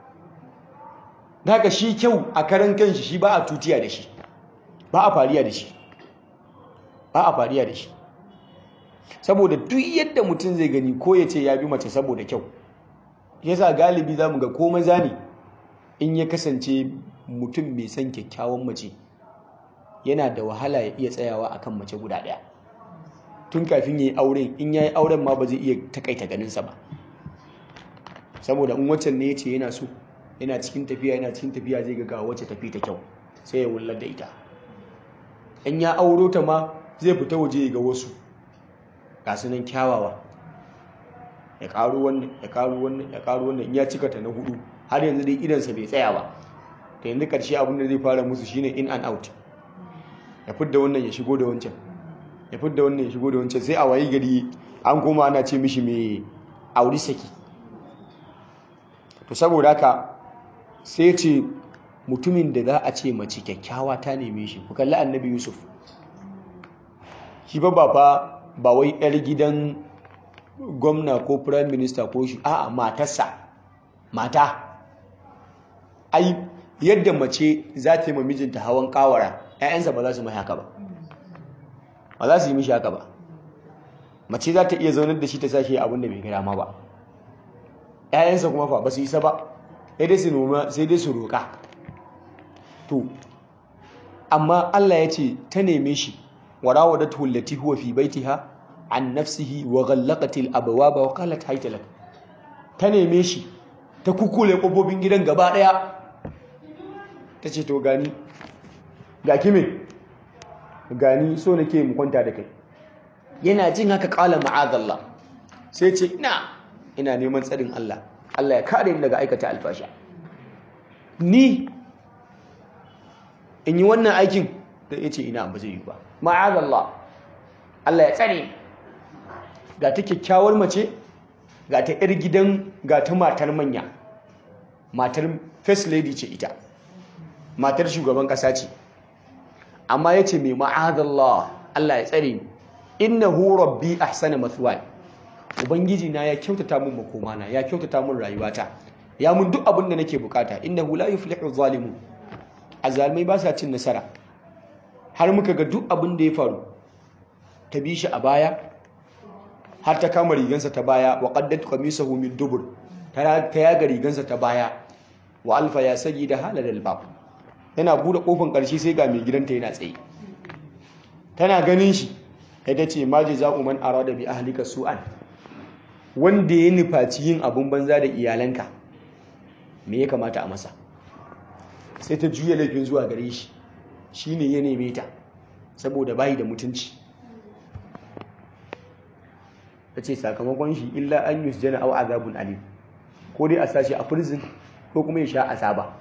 daga shi kyau a karan kanshi shi ba a tutiya da shi ba a fariya da shi ba a fariya da shi saboda duk yadda mutum zai gani ko ya ce ya bi mace saboda kyau yasa galibi za mu ga ko maza ne in ya kasance mutum mai son kyakkyawan mace yana da wahala ya iya tsayawa akan mace guda ɗaya tun kafin ya yi auren in ya yi auren ma ba zai iya takaita ganinsa ba saboda in waccan ne ya ce yana so yana cikin tafiya yana cikin tafiya zai ga wacce tafi ta kyau sai ya wullar da ita in ya auro ta ma zai fita waje ga wasu ga su nan kyawawa ya karu wannan ya karu wannan ya karu wannan in ya cika ta na hudu har yanzu dai idansa bai tsaya ba ta yanzu karshe abin da zai fara musu shine in and out ya fidda wannan ya shigo da wancan ya fidda wannan ya shigo da wancan sai a wayi gari an koma ana ce mishi mai auri saki to saboda haka sai ce mutumin da za a ce mace kyakkyawa ta neme shi ku kalli annabi yusuf shi ba ba fa ba wai yar gidan gwamna ko prime minister ko shi a'a matarsa mata ai yadda mace za ta yi ma mijinta hawan kawara 'ya'yansa ba za su mai haka ba ba za su yi mishi haka ba mace za ta iya zaunar da shi ta sashi abin da bai gada ma ba 'ya'yansa kuma fa ba su isa ba sai dai su noma sai dai su roƙa to amma Allah ya ce ta neme shi wa rawadatu allati huwa fi baitiha an nafsihi wa ghallaqatil abwaba wa qalat hayta lak ta neme shi ta kukule kofofin gidan gaba daya tace to gani ga kime gani so nake mu kwanta da kai yana jin haka qala ma'adallah sai ce ina ina neman tsarin Allah Allah ya kare ni daga aikata alfasha ni in yi wannan aikin da ya ce ina ba zai yi ba ma'azallah Allah ya tsare ga ta kyakkyawar mace ga ta yar gidan ga ta matar manya matar first lady ce ita matar shugaban kasa ce amma ya ce mai ma'azallah Allah ya tsare ni innahu rabbi ahsana mathwaya ubangiji na ya kyautata mun makomana ya kyautata mun rayuwata ya mun duk abin da nake bukata innahu la yuflihu zalimun azalmai ba sa cin nasara har muka ga duk abin da ya faru ta bi shi a baya har ta kama rigansa ta baya wa qaddat qamisahu min dubur ta yaga rigansa ta baya wa alfa ya da halal albab yana bude kofin karshe sai ga mai gidanta yana tsaye tana ganin shi sai ta ce ma jaza'u man arada bi ahlika su'an wanda ya nufaci yin abun banza da iyalanka me ya kamata a masa sai ta juya laifin zuwa gare shi shi ne ya neme ta saboda bayi da mutunci ta ce sakamakon shi illa an yi jana au azabun alim ko dai a sashi a prison ko kuma ya sha azaba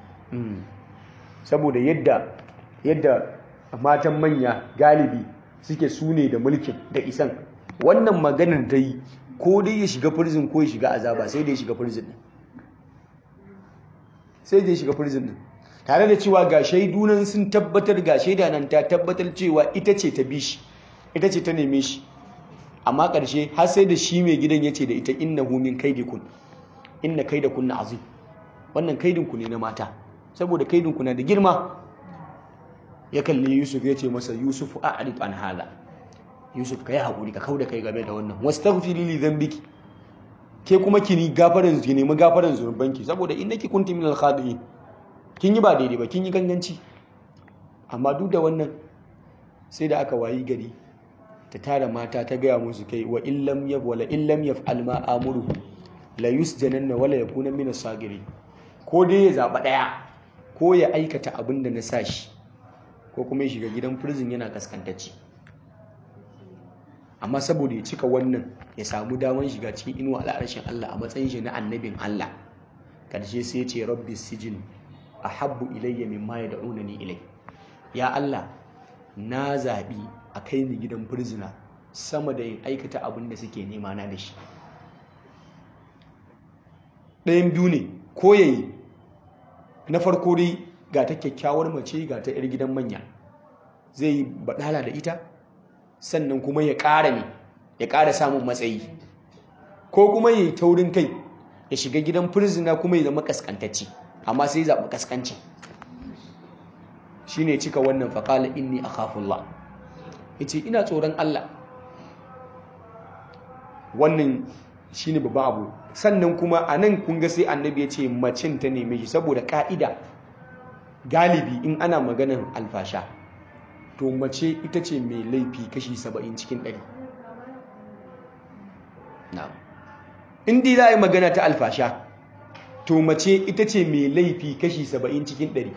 saboda yadda yadda matan manya galibi suke sune da mulkin da isan wannan maganar ta yi ko dai ya shiga prison ko ya shiga azaba sai dai ya shiga prison sai da ya shiga prison din tare da cewa ga shaidu nan sun tabbatar ga shaida nan ta tabbatar cewa ita ce ta bi shi ita ce ta neme shi amma ƙarshe har sai da shi mai gidan ya ce da ita innahu min kaidikun inna kaidakunna azim wannan kaidinku ne na mata saboda kaidinku na da girma ya kalli Yusuf ya ce masa Yusuf a'rif an hala Yusuf kai hakuri ka kauda kai game da wannan wastaghfiri li dhanbiki ke kuma kini gafaran ki nemi gafaran zunubanki saboda innaki kunti minal khadi'in kin yi ba daidai ba kin yi ganganci amma duk da wannan sai da aka wayi gari ta tara mata ta gaya musu kai wa illam yaf wala illam yaf'al ma amuru la yusjananna wala yakuna min as-sagirin ko dai ya zaba daya ko ya aikata abin da na sa shi ko kuma ya shiga gidan prison yana kaskantacce amma saboda ya cika wannan ya samu daman shiga cikin inuwa al'arshin Allah a matsayin shi na annabin Allah karshe sai ya ce rabbi sijin ahabbu ilayya mimma yad'unani ilay ya Allah na zabi a kai ni gidan prisoner sama da yin aikata abin da suke nema na da shi ɗayan biyu ne ko yayi na farko dai ga ta kyakkyawar mace ga ta 'yar gidan manya zai yi baɗala da ita sannan kuma ya ƙara ne ya ƙara samun matsayi ko kuma ya yi taurin kai ya shiga gidan firzina kuma ya zama kaskantacci amma sai zaɓi kaskanci shi ne cika wannan faƙala inni a kafullah ya ce ina tsoron Allah wannan shi ne babban abu sannan kuma a nan kunga sai annabi ya ce macin ta neme shi saboda ƙa'ida galibi in ana maganar alfasha to mace ita ce mai laifi kashi saba'in cikin ɗari in dai za a yi magana ta alfasha to mace ita ce mai laifi kashi saba'in cikin ɗari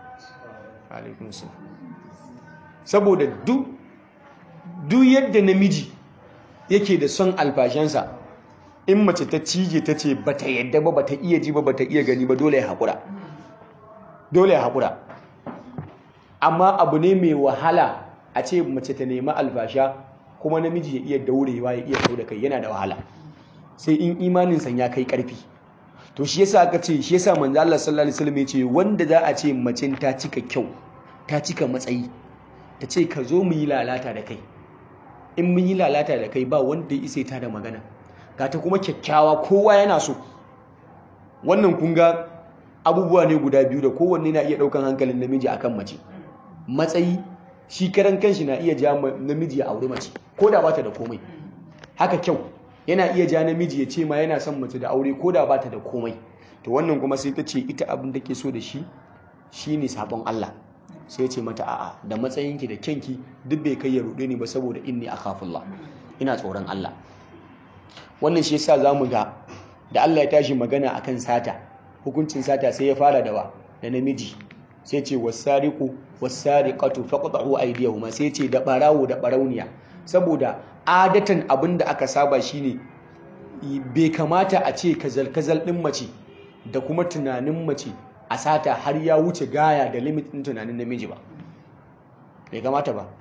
saboda duk yadda namiji yake da son alfashansa in mace ta cije ta ce ba ta yadda ba ba ta iya ji ba ba ta iya gani ba dole ya haƙura dole ya haƙura amma abu ne mai wahala a ce mace ta nemi alfasha kuma namiji ya iya daurewa ya iya kau da kai yana da wahala sai in imaninsa ya kai karfi to shi yasa aka ce shi yasa manzo Allah sallallahu alaihi wasallam ya ce wanda za a ce mace ta cika kyau ta cika matsayi ta ce ka zo mu yi lalata da kai in mun yi lalata da kai ba wanda ya isa ta da magana ga ta kuma kyakkyawa kowa yana so wannan kun ga abubuwa ne guda biyu da kowanne na iya ɗaukan hankalin namiji akan mace matsayi shi karan kanshi na iya ja namiji ya auri mace ko da bata da komai haka kyau yana iya ja namiji ya ce ma yana son mace da aure ko da bata da komai to wannan kuma sai ta ce ita abin da ke so da shi shine sabon Allah sai ce mata a'a da matsayinki da kyanki duk bai kai ya rude ni ba saboda inni akhafullah ina tsoron Allah wannan shi yasa zamu ga da Allah ya tashi magana akan sata hukuncin sata sai ya fara da wa da namiji sai ce wasariqu wasariqatu faqta'u aydiyahuma sai ce da barawo da barauniya saboda adatan abinda aka saba shine bai kamata a ce kazal kazal din mace da kuma tunanin mace a sata har ya wuce gaya da limit din tunanin namiji ba bai kamata ba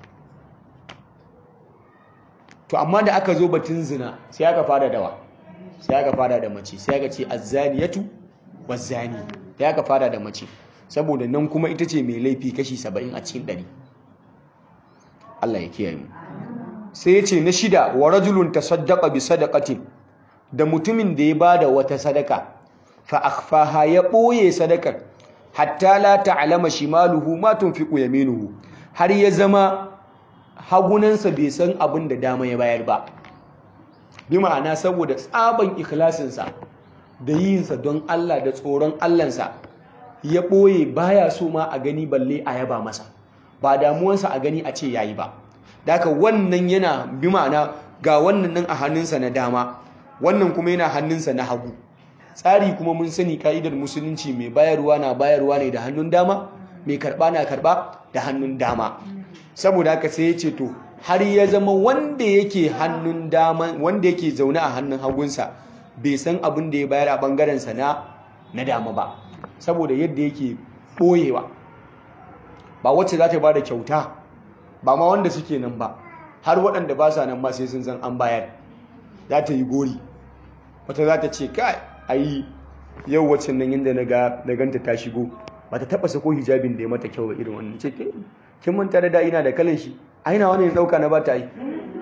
to amma da aka zo batun zina sai aka fara dawa sai aka fara da mace sai aka ce azzaniyatu wazzani sai aka fara da mace saboda nan kuma ita ce mai laifi kashi saba'in a cikin ɗari Allah ya kiyaye mu sai ya ce na shida wa rajulun tasaddaqa bi sadaqatin da mutumin da ya bada wata sadaka fa akhfaha ya ɓoye sadakar hatta la ta'lama shimaluhu ma tunfiqu yaminuhu har ya zama hagunansa bai san abin da dama ya bayar ba bi ma'ana saboda tsaban ikhlasinsa da yinsa don Allah da tsoron Allahnsa ya ɓoye baya so ma a gani balle a yaba masa ba damuwansa a gani a ce yayi ba daga wannan yana bi ma'ana ga wannan nan a hannunsa na dama wannan kuma yana hannunsa na hagu tsari kuma mun sani ka'idar musulunci mai bayarwa na bayarwa ne da hannun dama mai karba na karba da hannun dama saboda haka sai ya ce to har ya zama wanda yake hannun dama wanda yake zaune a hannun hagunsa bai san abin da ya bayar a bangarensa na na dama ba saboda yadda yake ɓoyewa ba wacce za ta ba da kyauta ba ma wanda suke nan ba har waɗanda ba sa nan ba sai sun san an bayar za ta yi gori wata za ta ce kai ayi yau wacce nan yadda na ga na ganta ta shigo ba ta taba sako hijabin da ya mata kyau ba irin wannan ce kin manta da da ina da kalan shi a ina wani dauka na ba ta yi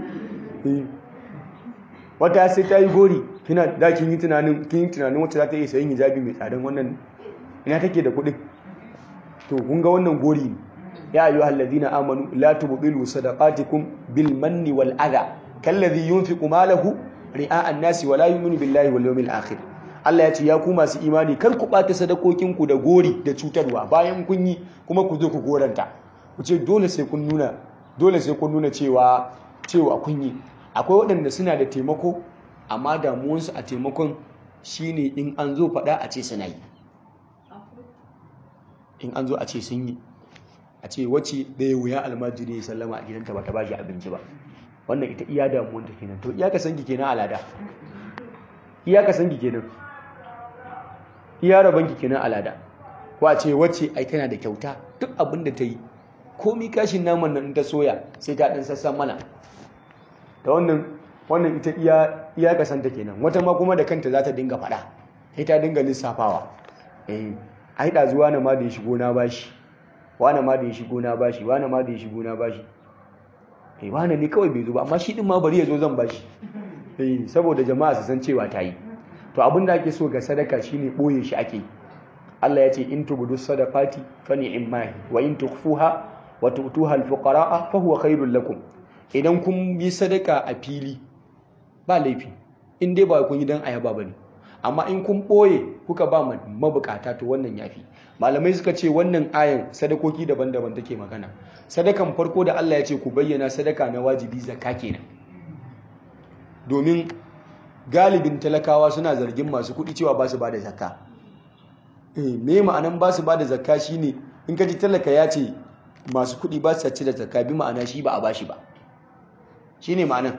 wata sai ta yi gori kina da kin yi tunanin kin yi tunanin wacce za ta iya sayin hijabi mai tsadan wannan ina take da kuɗin to kun ga wannan gori ne ya ayyuhal ladina amanu la tubdilu sadaqatikum bil manni wal adha kalladhi yunfiqu malahu ri'a an-nasi wa la yu'minu billahi wal yawmil akhir Allah ya ce ya ku masu imani kar ku ɓata sadakokinku da gori da cutarwa bayan kun yi kuma ku zo ku goranta ku ce dole sai kun nuna dole sai kun nuna cewa cewa kun yi akwai waɗanda suna da taimako amma damuwansu a taimakon shine in an zo faɗa a ce suna yi in an zo a ce sun yi a ce wacce ɗaya wuya almajiri ya sallama a gidanta ba ta ba shi abinci ba wannan ita iya damuwanta kenan to iya ka san ki kenan alada iya ka san ki kenan iya rabanki kenan alada wace wacce ai tana da kyauta duk abin da ta yi komi kashin naman nan ta soya sai ta dan sassan mana ta wannan wannan ita iya iya kasanta kenan wata ma kuma da kanta za ta dinga faɗa sai ta dinga lissafawa eh ai da zuwa na ma da ya shigo na bashi wani ma da ya shigo na bashi wani ma da ya shigo na bashi eh wani ne kawai bai zo ba amma shi din ma bari ya zo zan bashi eh saboda jama'a su san cewa ta yi to abin da ake so ga sadaka shine boye shi ake Allah ya ce in tubudu sadaqati fa ni'ma wa in tukhfuha wa tu'tuha al-fuqara'a fa huwa khairul lakum idan kun yi sadaka a fili ba laifi in dai ba kun yi dan ayaba bane amma in kun boye kuka ba mabukata to wannan yafi malamai suka ce wannan ayan sadakoki daban-daban take magana sadakan farko da Allah ya ce ku bayyana sadaka na wajibi zakka kenan domin galibin talakawa suna zargin masu kuɗi cewa ba su ba da zakka eh me ma'anan ba su ba da zakka shine in ka ji talaka ya ce masu kuɗi ba su ci da zakka bi ma'ana shi ba a bashi ba shine ma'anan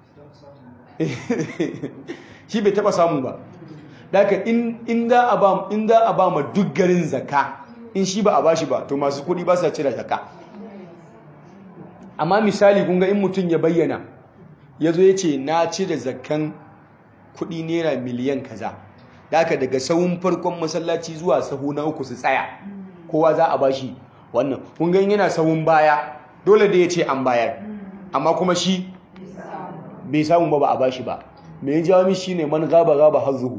shi bai taba samu ba daga in za a ba in za a ba ma duk garin zakka in shi ba a bashi ba to masu kuɗi ba su ci da zakka amma misali kun ga in mutum ya bayyana ya zo ya ce na ci da zakkan kudi naira miliyan kaza daga daga sahun farkon masallaci zuwa sahu na uku su tsaya kowa za a bashi wannan kun ga yana sahun baya dole da ya ce an bayar amma kuma shi bai samu ba ba a bashi ba mai jawo shi ne man gaba gaba hazuhu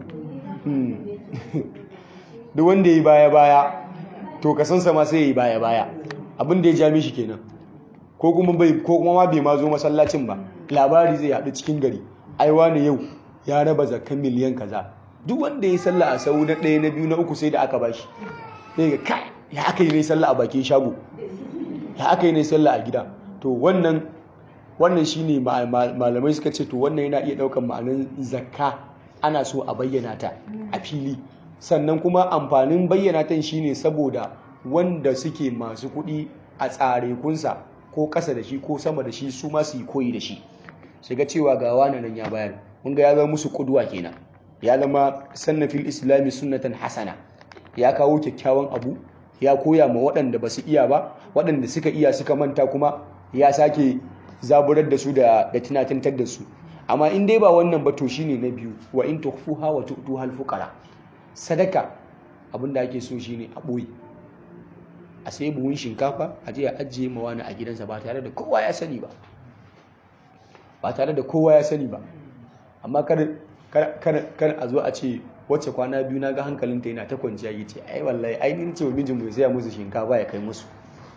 duk wanda ya yi baya baya to kasansa ma sai ya yi baya baya abin da ya ja mishi kenan ko kuma ma bai ma zo masallacin ba labari zai haɗu cikin gari aiwa ne yau ya raba zakkan miliyan kaza duk wanda ya sallah a sau na ɗaya na biyu na uku sai da aka bashi sai ga kai ya aka yi ne sallah a bakin shago ya aka yi ne sallah a gida to wannan wannan shine malamai suka ce to wannan yana iya ɗaukar ma'anin zakka ana so a bayyana ta a fili sannan kuma amfanin bayyana ta shine saboda wanda suke masu kuɗi a tsare kunsa ko ƙasa da shi ko sama da shi su ma su yi koyi da shi shiga cewa ga wani nan ya bayar mun ga ya zama musu kuduwa kenan ya zama sannafil islami sunnatan hasana ya kawo kyakkyawan abu ya koya ma waɗanda ba su iya ba waɗanda suka iya suka manta kuma ya sake zaburar da su da da tunatantar da su amma in dai ba wannan ba to shine na biyu wa in tukhfuha wa tu'tuha al-fuqara sadaka abinda ake so shine a boye a sai buhun shinkafa a je a ajiye ma wani a gidansa ba tare da kowa ya sani ba ba tare da kowa ya sani ba amma kar a zo a ce wacce kwana biyu na ga hankalinta yana ta kwanciya yi ce ai wallahi ai ni ce wa mijin mu sai musu shinkafa ya kai musu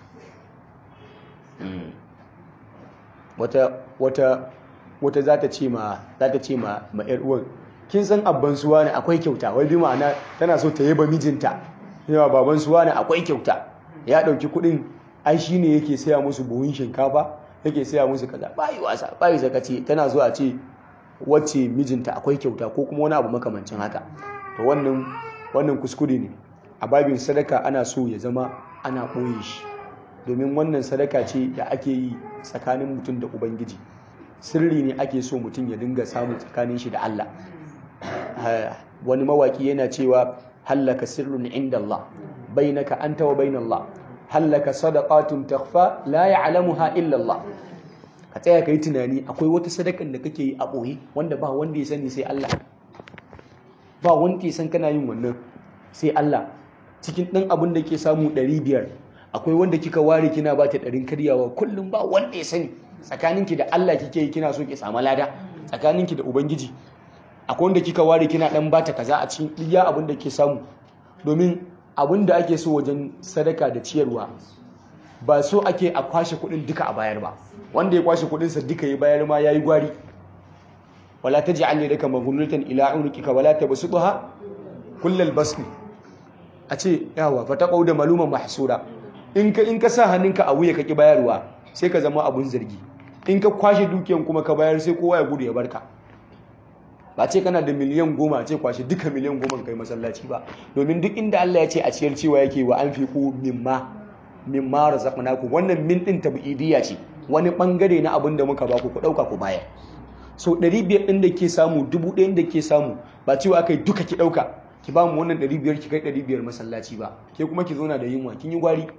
wata wata wata za ta ce ma za ta ce ma ma yar uwan kin san abban suwa ne akwai kyauta wai bi ma'ana tana so ta yaba mijinta yawa baban suwa ne akwai kyauta ya dauki kuɗin ai shine yake saya musu buhun shinkafa yake saya musu kaza bayi wasa bayi zakaci tana zuwa ce wacce mijinta akwai kyauta ko kuma wani abu makamancin haka to wannan wannan kuskure ne a babin sadaka ana so ya zama ana ɓoye shi domin wannan sadaka ce da ake yi tsakanin mutum da ubangiji sirri ne ake so mutum ya dinga samu tsakanin shi da Allah wani mawaki yana cewa hallaka sirrun inda Allah bainaka anta wa bainallah hallaka sadaqatun takhfa la ya'lamuha illa Allah ka tsaya kai tunani akwai wata sadakan da kake yi a boye wanda ba wanda ya sani sai Allah ba wanda ya san kana yin wannan sai Allah cikin ɗan abin da ke samu ɗari biyar akwai wanda kika ware kina ba ta ɗarin karyawa kullum ba wanda ya sani tsakaninki da Allah kike yi kina so ki samu lada tsakaninki da ubangiji akwai wanda kika ware kina ɗan ba ta kaza a cikin iya abin da ke samu domin abin da ake so wajen sadaka da ciyarwa ba so ake a kwashe kuɗin duka a bayar ba wanda ya kwashe kuɗinsa duka ya bayar ma ya yi gwari wala ta ji an yadda maghlulatan ila unuqika wala tabsutha kullal basni a ce yawa fa taqau da maluman mahsura in ka in ka sa hannunka a wuya kaki bayarwa sai ka zama abun zargi in ka kwashe dukiyan kuma ka bayar sai kowa ya gudu ya barka ba ce kana da miliyan goma ce kwashe duka miliyan goma kai masallaci ba domin duk inda Allah ya ce a ciyar cewa yake wa an fiku mimma mimma razaqnakum wannan min din tabidiyya ce wani bangare na abin da muka ba ku ku dauka ku bayar so 500 din da ke samu 1000 da ke samu ba cewa akai duka ki dauka ki ba mu wannan 500 ki kai 500 masallaci ba ke kuma ki zauna da yunwa kin yi gwari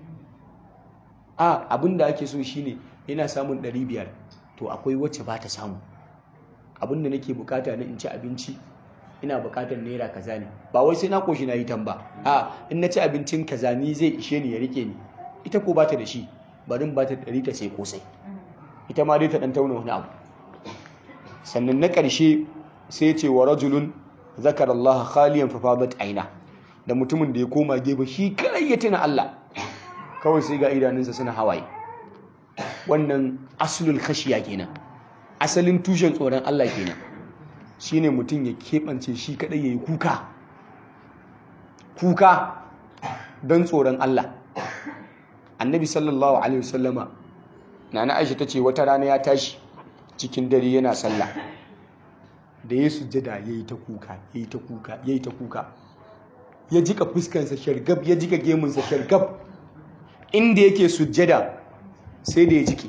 a abin da ake so shine ina samun 500 to akwai wacce ba ta samu abin da nake bukata na in ci abinci ina bukatar naira kaza ne ba wai sai na koshi na yi tamba a in na ci abincin kaza ni zai ishe ni ya rike ni ita ko bata da shi bari ba ta ɗari ta sai kosai ita ma dai ta ɗan tauna wani abu sannan na ƙarshe sai ce wa rajulun zakar Allah khaliyan fa fadat aina da mutumin da ya koma gefe shi kai ya tuna Allah kawai sai ga idanunsa suna hawaye wannan aslul khashiya kenan asalin tushen tsoron Allah kenan shine mutum ya keɓance shi kaɗai ya yi kuka kuka don tsoron Allah annabi sallallahu alaihi wasallama nana aisha ta ce wata rana ya tashi cikin dare yana sallah da ya sujjada ya yi ta kuka ya yi ta kuka ya yi ta kuka ya jika fuskansa shargab ya jika gemunsa shargab inda yake sujjada sai da ya jike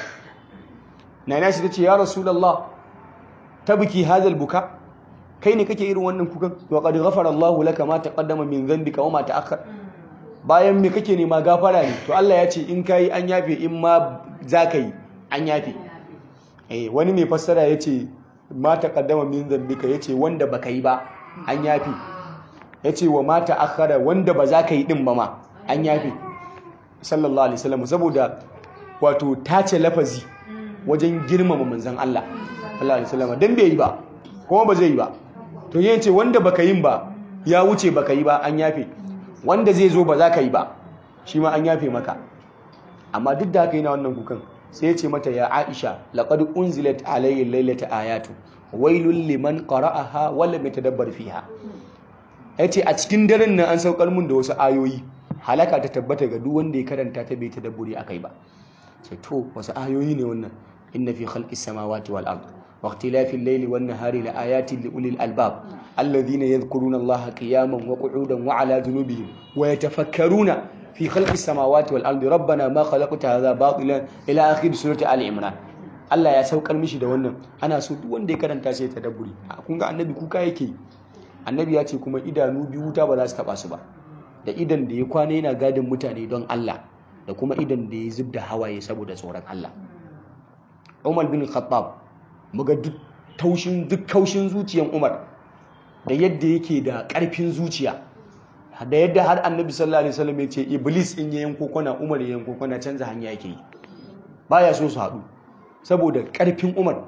nana shi ta ce ya rasulallah tabki hadal buka kai ne kake irin wannan kukan wa qad ghafara Allah laka ma taqaddama min dhanbika wa ma ta'akhkhar bayan me kake nema gafara ne to Allah ya ce in kai an yafe in ma zaka yi an yafe eh wani mai fassara yace ma taqaddama min dhanbika yace wanda baka yi ba an yafe yace wa ma ta'akhkhara wanda ba za ka yi din ba ma an yafe sallallahu alaihi wasallam saboda wato tace lafazi wajen girmama manzon Allah sallallahu alaihi wasallam dan bai yi ba kuma ba zai yi ba to yin ce wanda baka yin ba ya wuce baka yi ba an yafe wanda zai zo ba za ka yi ba shi ma an yafe maka amma duk da haka yana wannan kukan sai ya ce mata ya Aisha laqad unzilat alayya laylata ayatu wailul liman qara'aha wa lam yatadabbar fiha yace a cikin daren nan an saukar mun da wasu ayoyi halaka ta tabbata ga duk wanda ya karanta ta bai tadabburi akai ba sai to wasu ayoyi ne wannan inna fi khalqis samawati wal ard واختلاف الليل والنهار لآيات لأولي الألباب الذين يذكرون الله قياما وقعودا وعلى جنوبهم ويتفكرون في خلق السماوات والأرض ربنا ما خلقت هذا باطلا إلى آخر سورة آل عمران Allah ya saukar mishi da wannan ana so duk wanda ya karanta sai ta dabburi kun ga annabi kuka yake annabi ya ce kuma idanu biyu wuta ba za su taba su ba da idan da ya kwana yana gadin mutane don Allah da kuma idan da ya zub da hawaye saboda tsoron Allah Umar bin Khattab muga duk taushin duk kaushin zuciyan Umar da yadda yake da ƙarfin zuciya da yadda har Annabi sallallahu alaihi wasallam ya ce Iblis in ya yanko kwana Umar ya yanko kwana canza hanya yake yi baya so su haɗu saboda ƙarfin Umar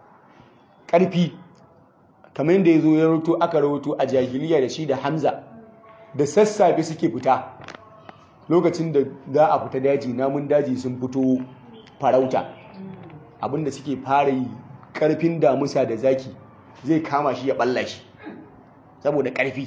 ƙarfi kamar yadda ya zo ya rawato aka rawato a jahiliya da shi da Hamza da sassafe suke fita lokacin da za a fita daji namun daji sun fito farauta abinda suke fara yi karfin damusa da zaki zai kama shi ya balla shi saboda karfi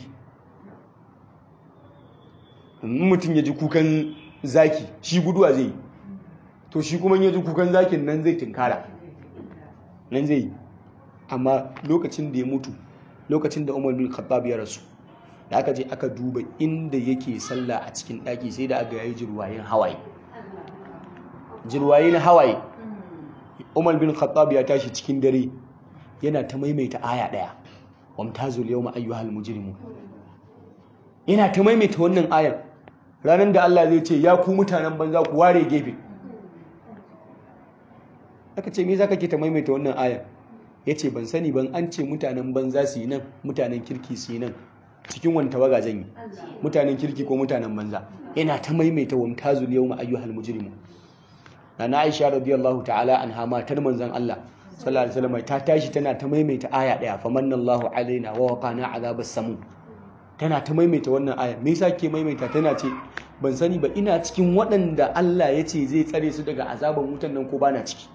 mutum ya ji kukan zaki shi guduwa zai to shi kuma ya ji kukan zakin nan zai tinkara nan zai amma lokacin da ya mutu lokacin da umar bin khattab ya rasu da aka je aka duba inda yake sallah a cikin ɗaki sai da aka yayi jirwayen hawaye jirwaye na hawaye Umar bin Khattab ya tashi cikin dare yana ta maimaita aya daya wamtazul yawma ayyuhal mujrimun yana ta maimaita wannan ayan ranar da Allah zai ce ya ku mutanen banza ku ware gefe aka ce me zaka ke ta maimaita wannan ayan yace ban sani ban an ce mutanen banza su yi nan mutanen kirki su yi nan cikin wani tawaga zan yi mutanen kirki ko mutanen banza yana ta maimaita wa mutazul yawma ayyuhal mujrimu na Aisha radiyallahu ta'ala anha matar manzon Allah sallallahu alaihi wasallam ta tashi tana ta maimaita aya daya famanallahu alaina wa waqana azabas samu tana ta maimaita wannan aya me yasa ke maimaita tana ce ban sani ba ina cikin waɗanda Allah ya ce zai tsare su daga azaban wutan nan ko bana ciki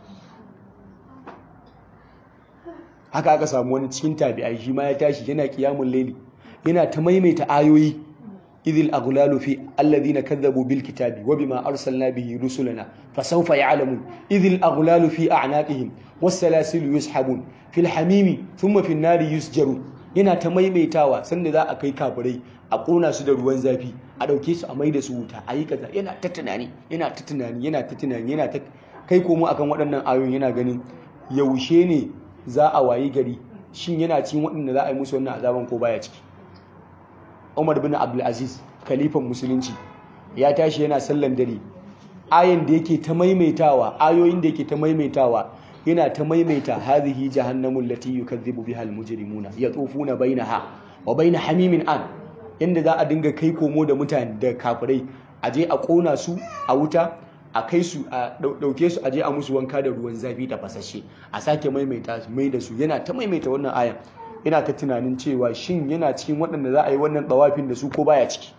haka aka samu wani cikin tabi'ai shi ma ya tashi yana qiyamul layli yana ta maimaita ayoyi idil aghlalu fi alladhina kadzabu bil kitabi wa bima arsalna bihi rusulana fasawfa ya'lamun idil aghlalu fi a'naqihim was salasilu yushabun fil hamimi thumma fin nari yusjarun yana ta maimaitawa sanda za a kai kafirai a kona su da ruwan zafi a dauke su a mai da su wuta a yi kaza yana ta tunani yana ta tunani yana ta tunani yana ta kai komo akan waɗannan ayoyin yana ganin yaushe ne za a wayi gari shin yana cikin waɗanda za a yi musu wannan azaban ko baya ciki Umar bin Abdulaziz kalifan musulunci ya tashi yana sallan dare ayin da yake ta maimaitawa ayoyin da yake ta maimaitawa yana ta maimaita hadhihi jahannamul lati yukazzibu biha almujrimuna yatufuna bainaha wa bain hamimin an yanda za a dinga kai komo da mutane da kafirai aje a kona su a wuta a kai su a dauke su aje a musu wanka da ruwan zafi da fasashe a sake maimaita mai da su yana ta maimaita wannan ayan yana ta tunanin cewa shin yana cikin waɗanda za a yi wannan tsawafin da su ko baya ciki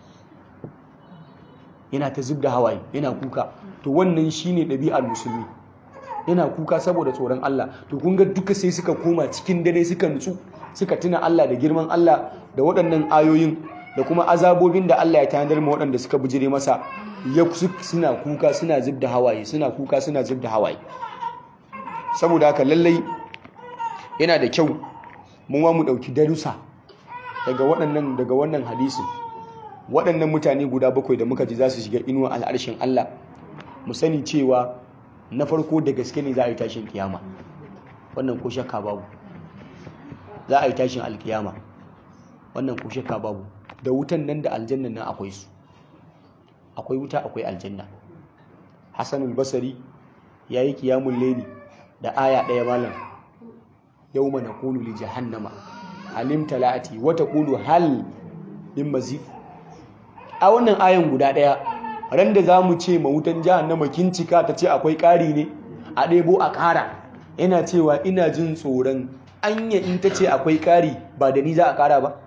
yana ta zub da hawaye yana kuka to wannan shine ɗabi'ar musulmi yana kuka saboda tsoron Allah to kun ga duka sai suka koma cikin dare suka nutsu suka tuna Allah da girman Allah da waɗannan ayoyin da kuma azabobin da Allah ya tanadar ma waɗanda suka bijire masa ya suna kuka suna zub da hawaye suna kuka suna zub da hawaye saboda haka lallai yana da kyau mu ma mu ɗauki darussa daga waɗannan daga wannan hadisin waɗannan mutane guda bakwai da muka ji za su shiga inuwa al'arshin Allah mu sani cewa na farko da gaske ne za a yi tashin kiyama wannan ko shakka babu za a yi tashin alkiyama wannan ko shakka babu da wutan nan da aljannan nan akwai su akwai wuta akwai aljanna Hassanul Basri yayi kiyamul layli da aya ɗaya malam yawma naqulu li jahannama halim talati wa taqulu hal min mazid a wannan ayan guda daya ran da zamu ce ma wutan jahannama kin cika ta ce akwai ƙari ne a ɗebo a ƙara yana cewa ina jin tsoron anya in ta ce akwai ƙari ba da ni za a ƙara ba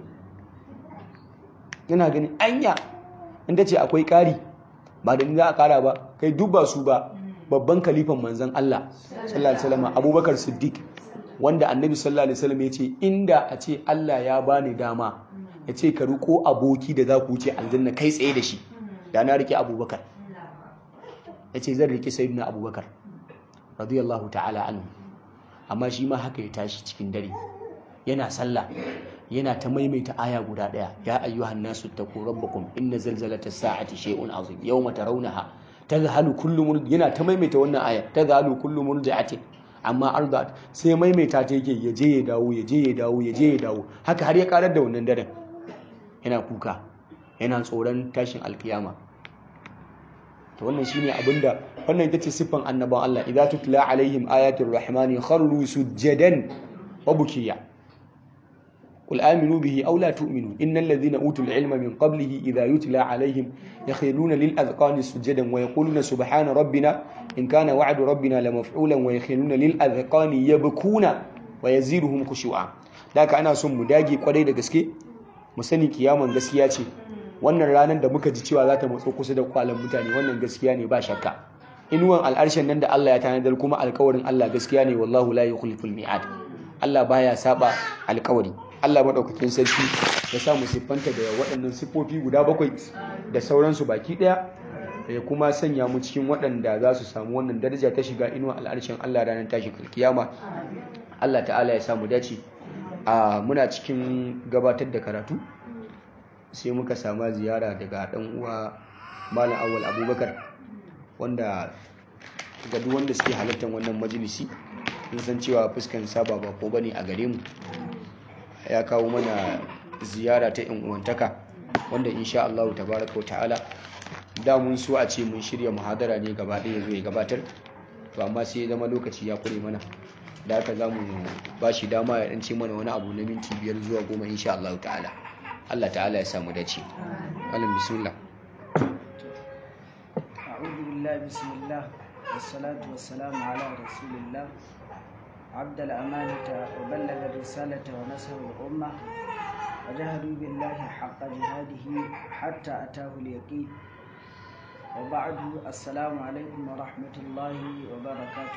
yana ganin anya in ta ce akwai ƙari ba da ni za a ƙara ba kai duk ba su ba babban kalifan manzon Allah sallallahu alaihi wasallam Abubakar Siddiq wanda annabi sallallahu alaihi wasallam ya ce inda a ce Allah ya bani dama ya ce ka riko aboki da za ku wuce aljanna kai tsaye da shi da na rike abubakar ya ce zan rike sayyidina abubakar radiyallahu ta'ala anhu amma shi ma haka ya tashi cikin dare yana sallah yana ta maimaita aya guda daya ya ayyuhan nasu taqu rabbakum inna zalzalata sa'ati shay'un azim yawma tarawnaha tadhhalu kullu murdi yana ta maimaita wannan aya tadhhalu kullu murdi'atin amma arda sai maimaita ta yake ya je ya dawo ya je ya dawo ya je ya dawo haka har ya karar da wannan daren yana kuka yana tsoron tashin alkiyama to wannan shine abinda wannan ita ce siffan annaban Allah idza tutla alaihim ayatul rahmani kharru sujadan wa bukiya قل آمنوا به أو لا تؤمنوا إن الذين أوتوا العلم من قبله إذا يتلى عليهم يخرون للأذقان سجدا ويقولون سبحان ربنا إن كان وعد ربنا لمفعولا ويخرون للأذقان يبكون ويزيدهم خشوعا ذاك أنا سم داجي قدai da gaske mu sani kiyaman gaskiya ce wannan ranar da muka ji cewa za ta matso kusa da kwalan mutane wannan gaskiya ne ba shakka inuwan al'arshen nan da Allah ya tanadar kuma alkawarin Allah gaskiya ne wallahu la yukhliful mi'ad Allah baya saba alkawari Allah maɗaukakin sarki ya sa mu siffanta da waɗannan siffofi guda bakwai da sauransu baki ɗaya ya kuma sanya mu cikin waɗanda za su samu wannan daraja ta shiga inuwa al'arshen Allah ranar tashin kiyama Allah ta'ala ya samu dace a muna cikin gabatar da karatu sai muka samu ziyara daga ɗan uwa malam awwal abubakar wanda ga duk wanda suke halartar wannan majalisi sun san cewa fuskan saba ba ko bane a gare mu ya kawo mana ziyara ta yan uwantaka wanda insha Allah tabaraka wa ta'ala da mun so a ce mun shirya muhadara ne gaba ɗaya zai gabatar to amma sai ya zama lokaci ya kure mana da haka za mu ba shi dama ya ɗance mana wani abu na minti biyar zuwa goma insha Allah ta'ala Allah ta'ala ya samu dace malam bismillah أعوذ بالله بسم الله والصلاة والسلام على رسول الله عبد الأمانة وبلغ الرسالة ونصر الأمة وجاهدوا بالله حق جهاده حتى أتاه اليقين وبعد السلام عليكم ورحمة الله وبركاته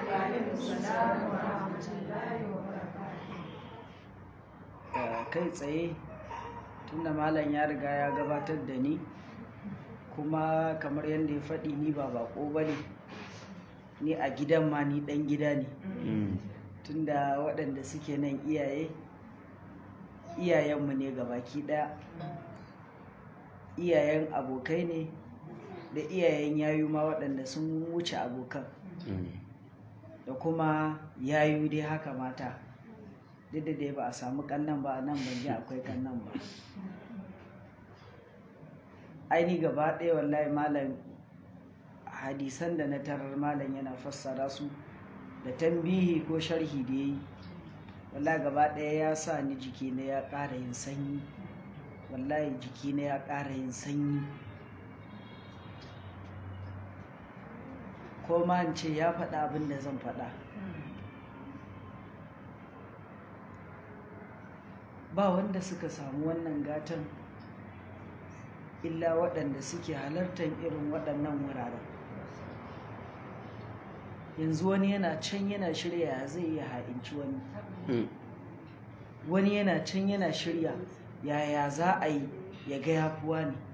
kai tsaye tunda malam ya riga ya gabatar da ni kuma kamar yadda ya faɗi ni ba bako ba ne ni a gidan ma ni ɗan gida ne tunda waɗanda suke nan iyaye iyayenmu ne baki ɗaya iyayen abokai ne da iyayen yayu ma waɗanda sun wuce abokan da kuma yayu dai haka mata duk da dai ba a samu kannan ba a nan ban ji akwai kannan ba aini gaba ɗaya wallahi malam hadisan da na tarar malam yana fassara su da tambihi ko sharhi da ya yi wallahi gaba ɗaya ya sa ni jiki na ya ƙara yin sanyi wallahi jiki na ya ƙara yin sanyi ko ma in ce ya faɗa abin da zan faɗa ba wanda suka samu wannan gatan illa waɗanda suke halartar irin waɗannan wuraren yanzu wani yana can yana shirya ya zai iya ha'inci wani wani yana can yana shirya yaya za a yi ya ga yafuwa ne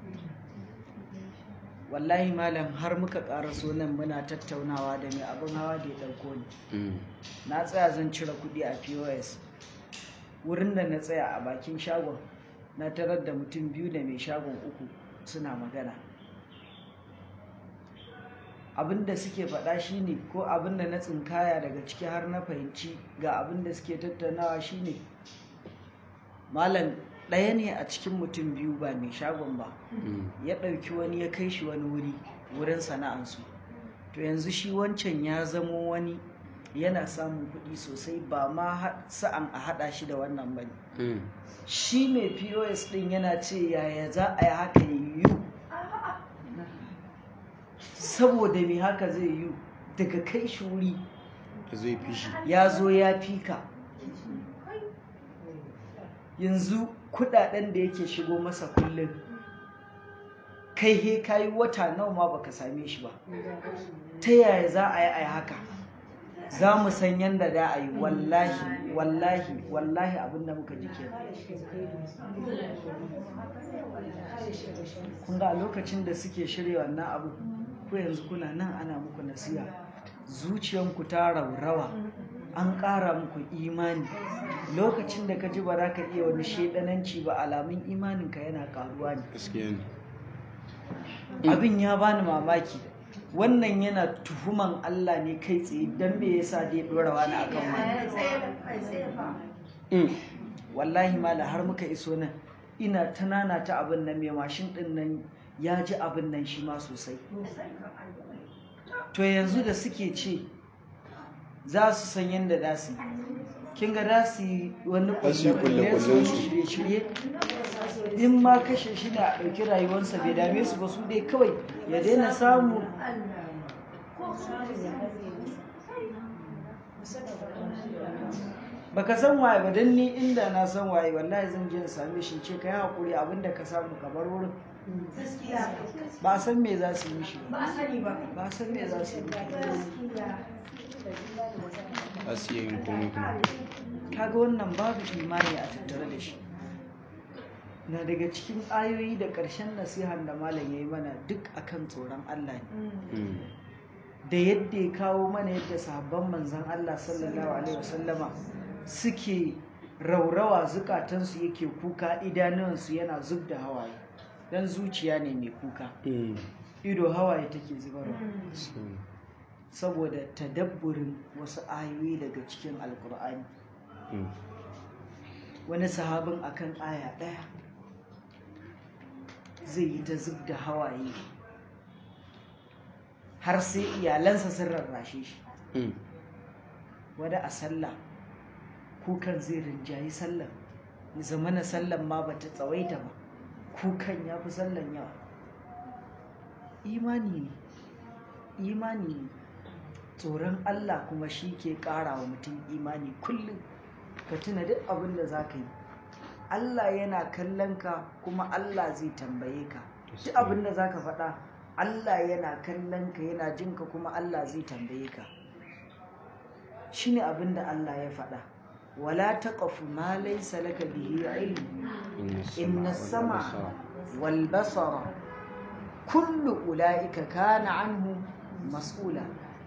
wallahi malam har muka ƙaraso nan muna tattaunawa da mai abin hawa da ya ɗauko ni na tsaya zan cire kuɗi a pos wurin da na tsaya a bakin shagon na tarar da mutum biyu da mai shagon uku suna magana abinda suke faɗa shine ko abinda na tsinkaya daga ciki har na fahimci ga abinda suke tattaunawa shine malam ɗaya ne a cikin mutum biyu ba mai shagon ba ya ɗauki wani ya kai shi wani wuri wurin sana'ansu to yanzu shi wancan ya zamo wani yana samun kuɗi sosai ba ma sa'an a haɗa shi da wannan ba ne shi mai pos ɗin yana ce yaya za a yi haka ya yiwu saboda me haka zai yiwu daga kai shi wuri zai fi shi ya zo ya fika yanzu kudaden da yake shigo masa kullum kai he kayi wata nawa ma baka same shi ba ta yaya za a yi a haka za mu san yadda da a yi wallahi wallahi wallahi abinda muka ji ke kun ga a lokacin da suke shirya wannan abu ko yanzu kuna nan ana muku nasiha zuciyanku ta raurawa an ƙara muku imani lokacin da ka ji ba za ka iya wani shaidananci ba alamun imaninka yana ƙaruwa ne abin ya bani mamaki wannan yana tuhuman Allah ne kai tsaye don me yasa dai dora wani akan wani wallahi mala har muka iso nan ina tanana ta abin nan mai mashin din nan ya ji abin nan shi ma sosai to yanzu da suke ce za su san yadda za su kin ga za su yi wani kulle su shirye-shirye in ma kashe shi da a ɗauki rayuwarsa bai dame su ba su dai kawai ya daina samu baka san waye ba don ni inda na san waye wallahi zan je in same shi ce kai hakuri abinda ka samu ka bar wurin ba san me za su yi mishi ba san me za su yi a siya yin komai kuma kaga wannan babu imani a tattare da shi na daga cikin ayoyi da ƙarshen nasihan da malam ya yi mana duk akan tsoron Allah ne da yadda ya kawo mana yadda sahabban manzan Allah sallallahu alaihi wasallama suke raurawa zukatansu yake kuka idanuwansu yana zub da hawaye dan zuciya ne mai kuka ido hawaye take zubarwa saboda tadabburin wasu ayoyi daga cikin alkur'ani wani sahabin akan aya ɗaya zai yi ta zub da hawaye har sai iyalansa sun rarrashe shi wani a sallah kukan zai rinjayi sallah ya zama na sallan ma bata tsawaita ba kukan ya fi sallan yawa imani ne imani ne tsoron Allah kuma shi ke ƙara wa mutum imani kullum ka tuna duk abin da za ka yi Allah yana kallon ka kuma Allah zai tambaye ka duk abin da za ka faɗa Allah yana kallon ka yana jin ka kuma Allah zai tambaye ka shi ne abin da Allah ya faɗa wala taqfu ma laysa laka bihi ilm inna sama wal basara kullu ulaika kana anhu mas'ula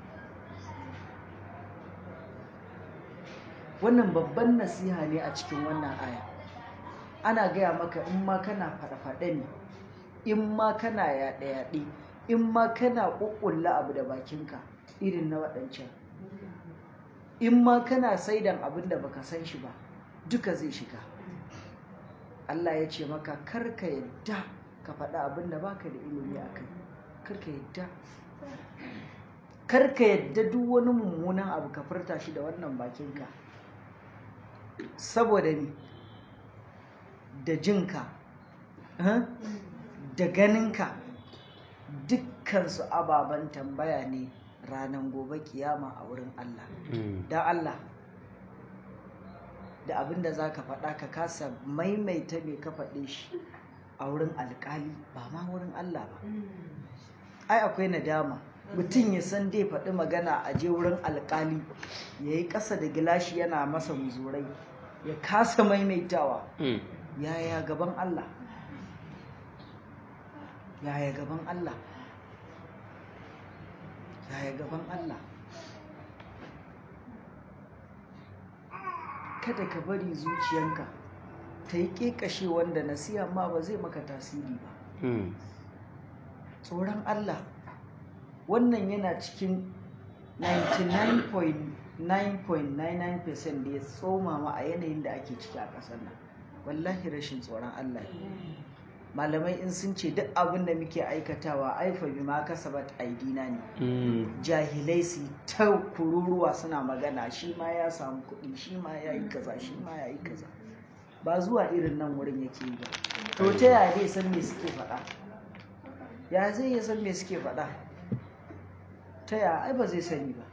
wannan babban nasiha ne a cikin wannan aya ana gaya maka in ma kana faɗe-faɗe ne in ma kana yaɗe-yaɗe in ma kana ƙuƙulla abu da bakinka irin na waɗancan in ma kana saidan abin da baka san shi ba duka zai shiga Allah ya ce maka karka yadda ka faɗa abin da baka da ilimi a kai karka yadda karka yadda duk wani mummunan abu ka furta shi da wannan bakinka saboda ni da jinka da ganinka dukkansu ababen tambaya ne ranar gobe kiyama a wurin Allah da Allah da abin da za ka faɗa ka kasa maimaita mai ka faɗe shi a wurin alƙali ba ma wurin Allah ba ai akwai nadama mutum ya san dai faɗi magana a je wurin alƙali ya yi ƙasa da gilashi yana masa muzurai ya kasa maimaitawa yaya gaban Allah yaya gaban Allah yaya gaban Allah kada ka bari zuciyanka ta yi ƙeƙashe wanda nasiha ma ba zai maka tasiri ba tsoron Allah wannan yana cikin 99.99% da ya tsoma ma a yanayin da ake ciki a ƙasar nan wallahi rashin tsoron Allah malamai in sun ce duk abin da muke aikatawa aifa bi ma kasabat aidina ne jahilai su ta kururuwa suna magana shi ma ya samu kuɗi shi ma ya yi kaza shi ma ya yi kaza ba zuwa irin nan wurin yake yi ba to ta yaya zai san me suke faɗa ya zai ya san me suke faɗa ta yaya ai ba zai sani ba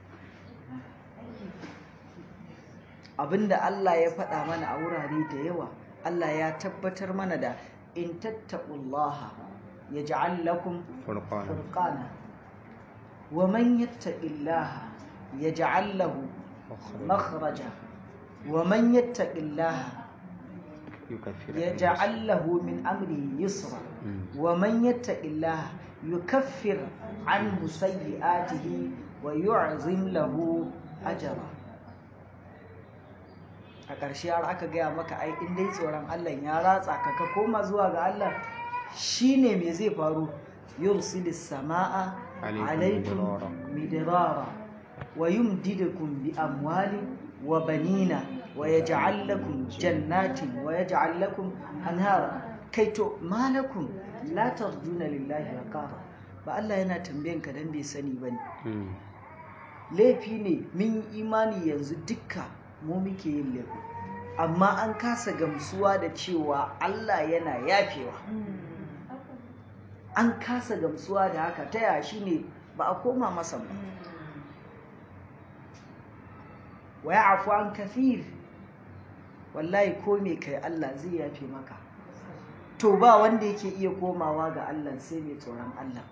abinda Allah ya faɗa mana a wurare da yawa Allah ya tabbatar mana da in tattaqullaha yaj'al lakum furqana wa man yattaqillaha yaj'al lahu makhraja wa man yattaqillaha يجعل له من أمره يسرا ومن يتق الله يكفر عنه سيئاته ويعظم له أجرا a ƙarshe har aka gaya maka ai in dai tsoron Allah ya ratsa ka ka koma zuwa ga Allah shine me zai faru yursilis sama'a alaikum midrara wa yumdidukum bi amwalin wa banina wa yaj'al lakum jannatin wa yaj'al lakum anhara kai to malakum la tarjuna lillahi waqara ba Allah yana tambayan ka dan bai sani bane laifi ne min imani yanzu dukka mu muke yin laifi amma an kasa gamsuwa da cewa Allah yana yafewa an kasa gamsuwa da haka ta yashi ne ba a koma masa ba wa ya'fu an kathir wallahi ko me kai Allah zai yafe maka to ba wanda yake iya komawa ga Allah sai mai tsoron Allah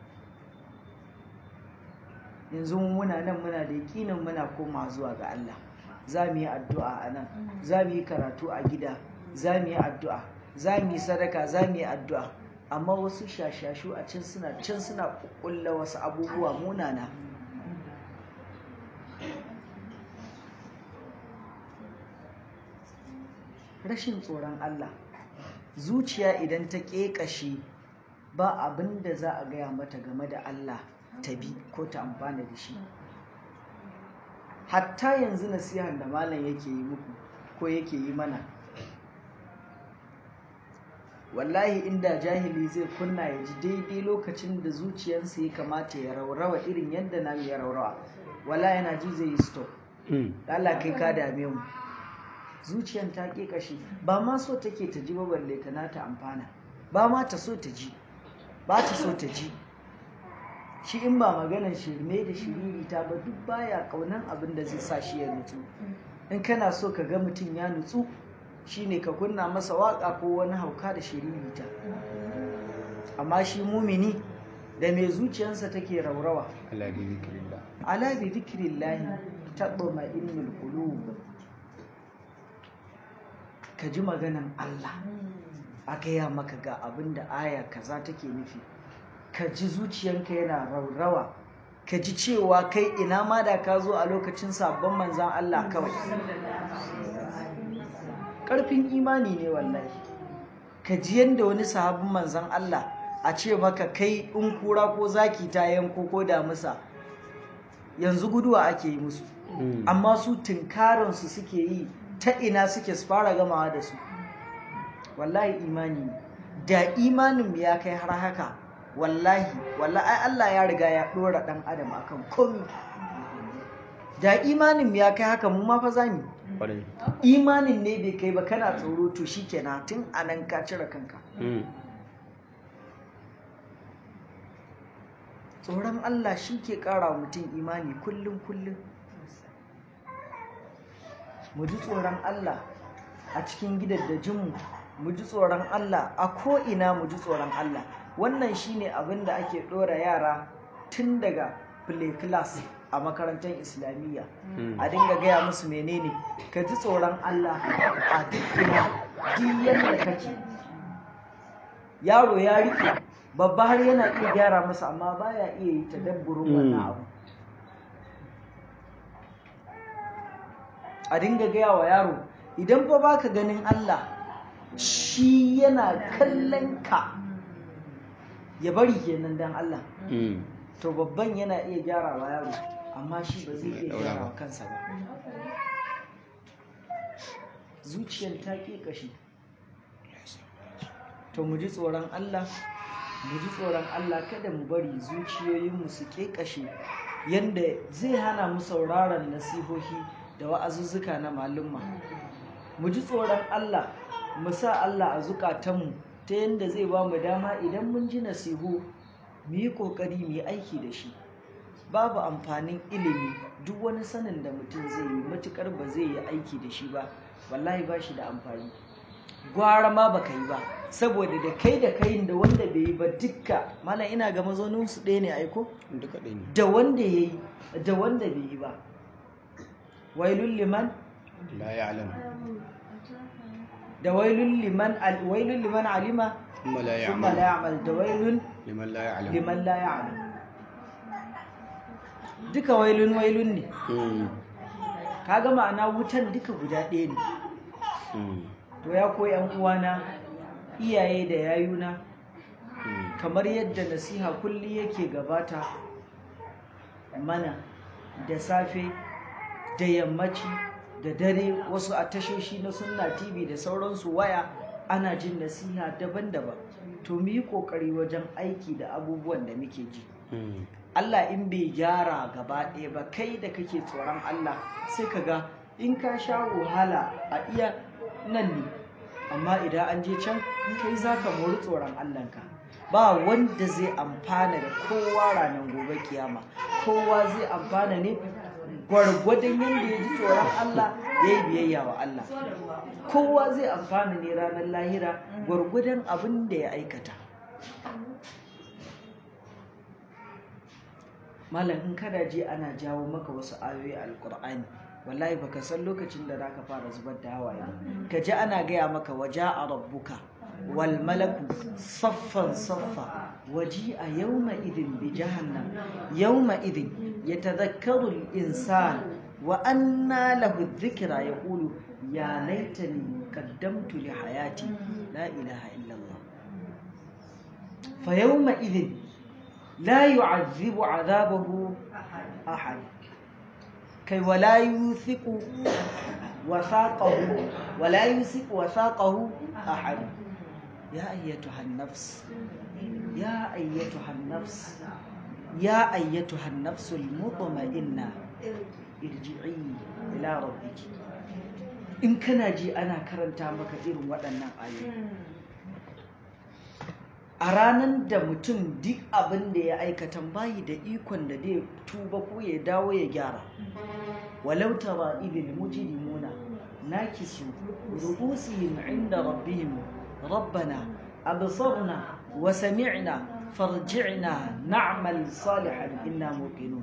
yanzu muna nan muna da yakinin muna koma zuwa ga Allah za mu yi addu'a a nan za mu yi karatu a gida za mu yi addu'a za mu yi sadaka za mu yi addu'a amma wasu shashashu a can suna can suna kulla wasu abubuwa munana rashin tsoron Allah zuciya idan ta ƙeƙashe ba abin da za a gaya mata game da Allah ta bi ko ta amfana da shi hatta yanzu nasihan da malam yake yi muku ko yake yi mana wallahi inda jahili zai kunna ya ji daidai lokacin da zuciyarsa ya kamata ya raurawa irin yadda na ya raurawa wala yana ji zai yi stop da Allah kai ka dame mu zuciyan ta ke kashi ba ma so take ta ji ba balle ta na ta amfana ba ma ta so ta ji ba ta so ta ji shi in ba maganar shirme da shiriri ta ba duk baya kaunan abin da zai sa shi ya nutsu in kana so ka ga mutum ya nutsu shine ka kunna masa waka ko wani hauka da shiriri ta amma shi mumini da mai zuciyarsa take raurawa ala bi zikrillah ala bi zikrillahi tatma'innul qulub ka ji maganan Allah a gaya maka ga abin da aya kaza take nufi ka ji zuciyanka yana raurawa ka ji cewa kai ina ma da ka zo a lokacin sabon manzan Allah kawai ƙarfin imani ne wallahi ka ji yadda wani sahabin manzan Allah a ce maka kai in kura ko zaki ta yanko ko damusa yanzu guduwa ake yi musu amma su tunkarinsu suke yi ta ina suke su fara gamawa da su wallahi imani ne da imanin ya kai har haka wallahi wallahi ai Allah ya riga ya dora dan adam akan komi da imanin ya kai haka mu ma fa zamu imanin ne bai kai ba kana tsoro to shikenan tun anan ka cire kanka tsoron Allah shi ke ƙara mutum imani kullum kullum mu ji tsoron Allah a cikin gidaddajinmu mu ji tsoron Allah a ko'ina mu ji tsoron Allah wannan shine abin da ake ɗora yara tun daga play class a makarantar islamiyya a dinga gaya musu menene ka ji tsoron Allah a dukkan duk yadda kake yaro ya rike babba har yana iya gyara masa amma baya iya yi tadabburin wannan abu a dinga gaya wa yaro idan fa baka ganin Allah shi yana kallon ka ya bari kenan dan Allah to babban yana iya gyara wa yaro amma shi ba zai iya gyara wa kansa ba zuciyar ta ƙi kashi to mu ji tsoron Allah mu ji tsoron Allah kada mu bari zuciyoyinmu su ƙeƙashe yanda zai hana mu sauraron nasihohi da wa'azuzzuka na malumma mu ji tsoron Allah mu sa Allah a zukatanmu ta yanda zai ba mu dama idan mun ji nasihu mu yi ƙoƙari mu yi aiki da shi babu amfanin ilimi duk wani sanin da mutum zai yi matuƙar ba zai yi aiki da shi ba wallahi ba shi da amfani gwara ma baka yi ba saboda da kai da kai da wanda bai yi ba dukka mana ina ga mazaunin su ɗaya ne aiko duka ɗaya ne da wanda ya yi da wanda bai yi ba wailun liman la ya'lam da wailun liman al- wailun liman alima thumma la thumma la ya'lam ya'mal da wailun liman la ya'lam liman la ya'lam duka wailun wailun ne Mm, kaga ma'ana wutan duka guda ɗaya ne mm, to ya koyi yan uwana iyaye da yayuna mm. kamar yadda nasiha kulli yake gabata mana da safe da yammaci da dare wasu a tashoshi na sunna tv da sauransu waya ana jin nasiha daban-daban to mu yi kokari wajen aiki da abubuwan da muke ji Mm, Allah in bai gyara gaba ɗaya ba kai da kake tsoron Allah sai ka ga in ka sha wahala a iya nan ne amma idan an je can kai za ka mori tsoron Allahnka ba wanda zai amfana da kowa ranar gobe kiyama kowa zai amfana ne gwargwadon yadda ya ji tsoron Allah ya yi biyayya wa Allah kowa zai amfana ne ranar lahira gwargwadon abin da ya aikata malam in kada je ana jawo maka wasu ayoyi alkur'ani wallahi baka san lokacin da zaka fara zubar da hawaye ba ka ji ana gaya maka waja'a rabbuka wal malaku saffan saffa waji a yawma idin bi jahannam yawma idin yatadhakkaru al insan wa anna lahu dhikra yaqulu ya laitani qaddamtu li hayati la ilaha illa allah fa yawma idin لا يعذب عذابه أحد كي ولا يوثق وثاقه ولا يوثق وثاقه أحد يا أيتها النفس يا أيتها النفس يا أيتها النفس المطمئنة irji'i ila rabbiki in kana ji ana karanta maka irin waɗannan ayoyi a ranar da mutum duk abin da ya aikata bayi da ikon da zai tuba ko ya dawo ya gyara walau tara idil mujrimuna nakisu ru'usihim inda rabbihim rabbana absarna wa sami'na farji'na na'mal salihan inna muqinun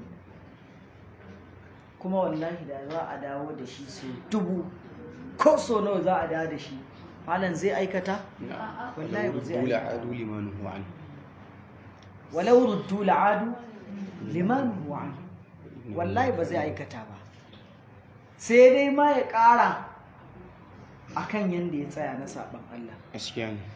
kuma wallahi da za a dawo da shi so dubu ko so nawa za a dawo da shi malam zai aikata wallahi ba zai aikata adu liman huwa an walau ruddu la'adu liman huwa an wallahi ba zai aikata ba sai dai ma ya ƙara akan yanda ya tsaya na saban Allah gaskiya ne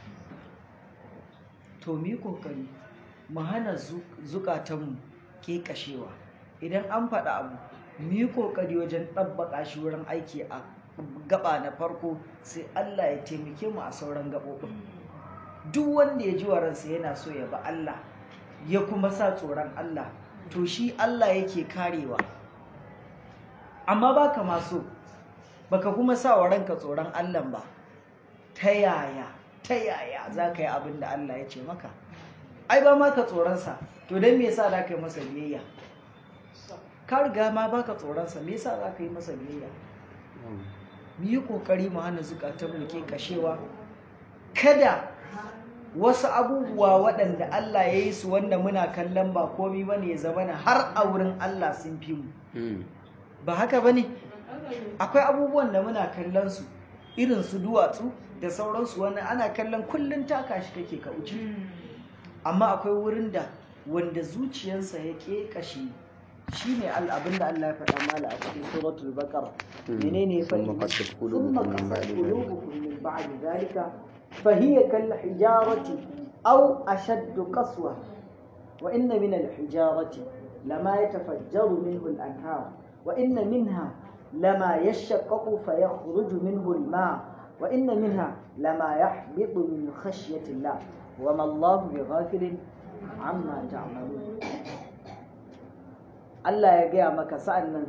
to mi kokari mu hana zukatanmu ke kashewa idan an faɗa abu mu yi kokari wajen ɗabbaƙa shi wurin aiki a gaba na farko sai Allah ya taimake mu a sauran gaɓoɓin duk wanda ya ji wa ransa yana so ya ba Allah ya kuma sa tsoron Allah to shi Allah yake karewa amma baka ma so baka kuma sa wa ranka tsoron Allah ba ta yaya ta yaya za ka yi abin da Allah ya ce maka ai ba maka tsoronsa to don me yasa za ka yi masa biyayya ka riga ma baka tsoronsa me yasa za ka yi masa biyayya mu yi kokari mu hana zukatan mu ke kashewa kada wasu abubuwa waɗanda Allah ya yi su wanda muna kallon ba komi bane ya zama na har a wurin Allah sun fi mu ba haka bane akwai abubuwan da muna kallon su irin su duwatsu da sauransu wani ana kallon kullum taka shi kake ka wuce amma akwai wurin da wanda zuciyarsa ya ƙeƙashe shi ne abin da Allah ya faɗa mala a cikin suratul baqara menene ya faɗi thumma qasat qulubukum min ba'di zalika fa hiya kal hijarati aw ashadd qaswa wa inna min al hijarati lama yatafajjaru minhu al anhar wa inna minha lama yashaqqaqu fa yakhruju minhu al ma' وإن منها لما يحبط من خشية الله وما الله بغافل عما تعملون Allah ya gaya maka sa'an nan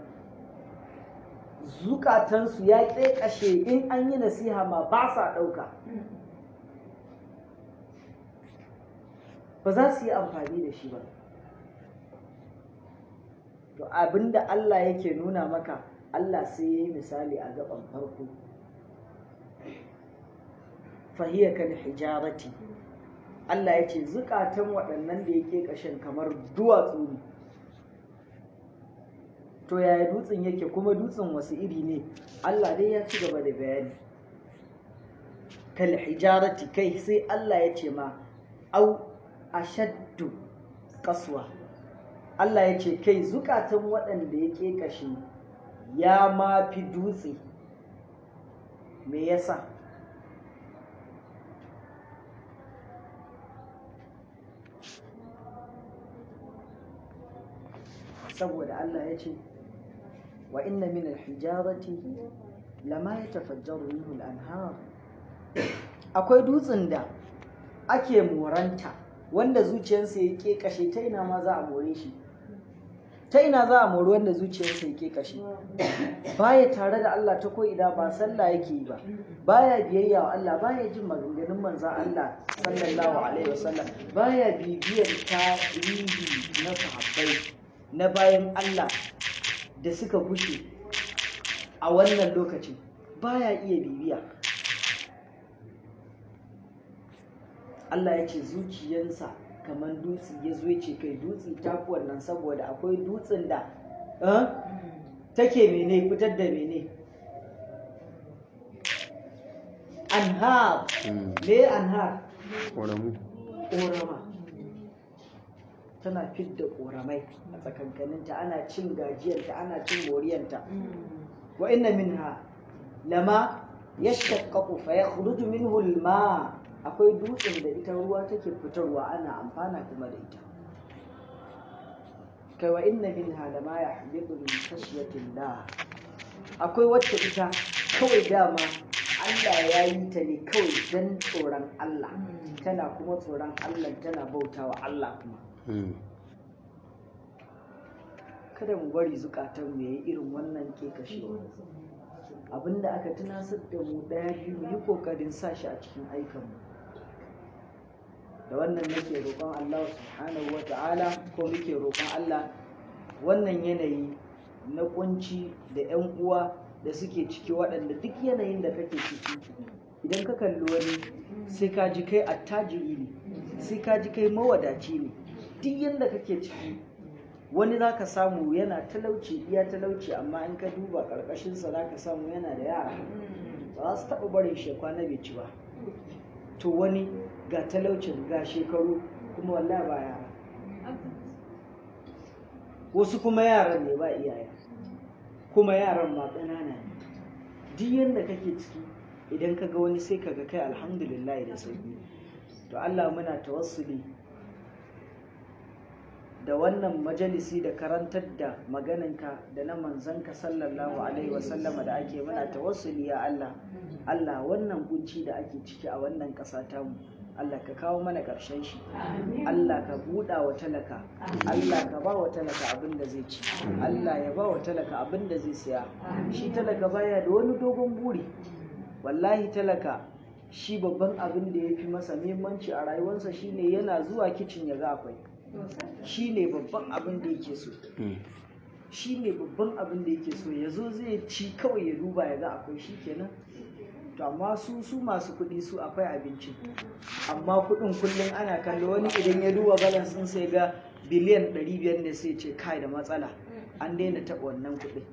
zukatansu ya ƙeƙashe in an yi nasiha ma ba sa ɗauka ba za su yi amfani da shi ba to abinda Allah yake nuna maka Allah sai ya yi misali a gaban farko fahiyya kan hijarati Allah ya ce zukatan waɗannan da yake ƙashin kamar duwatsu ne to yaya dutsen yake kuma dutsen wasu iri ne Allah dai ya ci gaba da bayani kal hijarati kai sai Allah ya ce ma au ashaddu kaswa Allah ya ce kai zukatan waɗanda yake ƙashi ya ma fi dutse me yasa saboda Allah ya ce wa inna min alhijarati lama yatafajjaru minhu al-anhar akwai dutsen da ake moranta wanda zuciyarsa ya kashe ta ina ma za a more shi ta ina za a mori wanda zuciyarsa ya kashe baya tare da Allah ta ko ina ba sallah yake yi ba baya biyayya wa Allah baya jin maganganun manzon Allah sallallahu alaihi wasallam baya bibiyar tarihi na sahabbai na bayan Allah da suka bushe a wannan lokacin baya iya bibiya Allah ya ce zuciyarsa kamar dutse ya zo ce kai dutse ta fi wannan saboda akwai dutsen da take mene fitar da mene anhar me anhar ƙoramu ƙorama tana fidda ƙoramai a tsakankaninta ana cin gajiyarta ana cin moriyanta wa inna minha lama yashaqqaqu fa yakhruju minhu al-ma akwai dutsen da ita ruwa take fitarwa ana amfana kuma da ita kai wa inna minha lama yahbitu min khashyatillah akwai wacce ita kawai dama Allah ya yi ta ne kawai don tsoron Allah tana kuma tsoron Allah tana bautawa Allah kuma kada mu bari zukatan mu yayi irin wannan ke kashewa abinda aka tunasar da mu ɗaya biyu mu yi ƙoƙarin sa shi a cikin aikanmu da wannan nake roƙon Allah subhanahu wa ta'ala ko muke roƙon Allah wannan yanayi na kunci da 'yan uwa da suke ciki waɗanda duk yanayin da kake ciki idan ka kalli wani sai ka ji kai attajiri ne sai ka ji kai mawadaci ne duk yadda kake ciki wani za ka samu yana talauci iya talauci amma in ka duba ƙarƙashinsa za ka samu yana da yara ba za su taɓa barin shi kwana bai ci ba to wani ga talaucin ga shekaru kuma wallahi ba yara wasu kuma yaran ne ba iyaye kuma yaran ma ƙanana ne duk yadda kake ciki idan ka ga wani sai ka ga kai alhamdulillah da sauki to Allah muna tawassuli da wannan majalisi da karantar da magananka da na manzanka sallallahu alaihi wasallama da ake muna tawassuli ya Allah Allah wannan kunci da ake ciki a wannan ƙasa tamu Allah ka kawo mana ƙarshen shi Allah ka buɗa wa talaka Allah ka ba wa talaka abin da zai ci Allah ya ba wa talaka abin da zai siya shi talaka baya da wani dogon buri wallahi talaka shi babban abin da ya fi masa muhimmanci a rayuwarsa shine yana zuwa kicin ya ga akwai shi ne babban abin da yake so shi ne babban abin da yake so ya zo zai ci kawai ya duba ya ga akwai shi kenan to amma su su masu kuɗi su akwai abinci amma kuɗin kullum ana kallo wani idan ya duba balance ɗin sai ga biliyan 500 ne sai ce kai da matsala an daina taɓa wannan kuɗin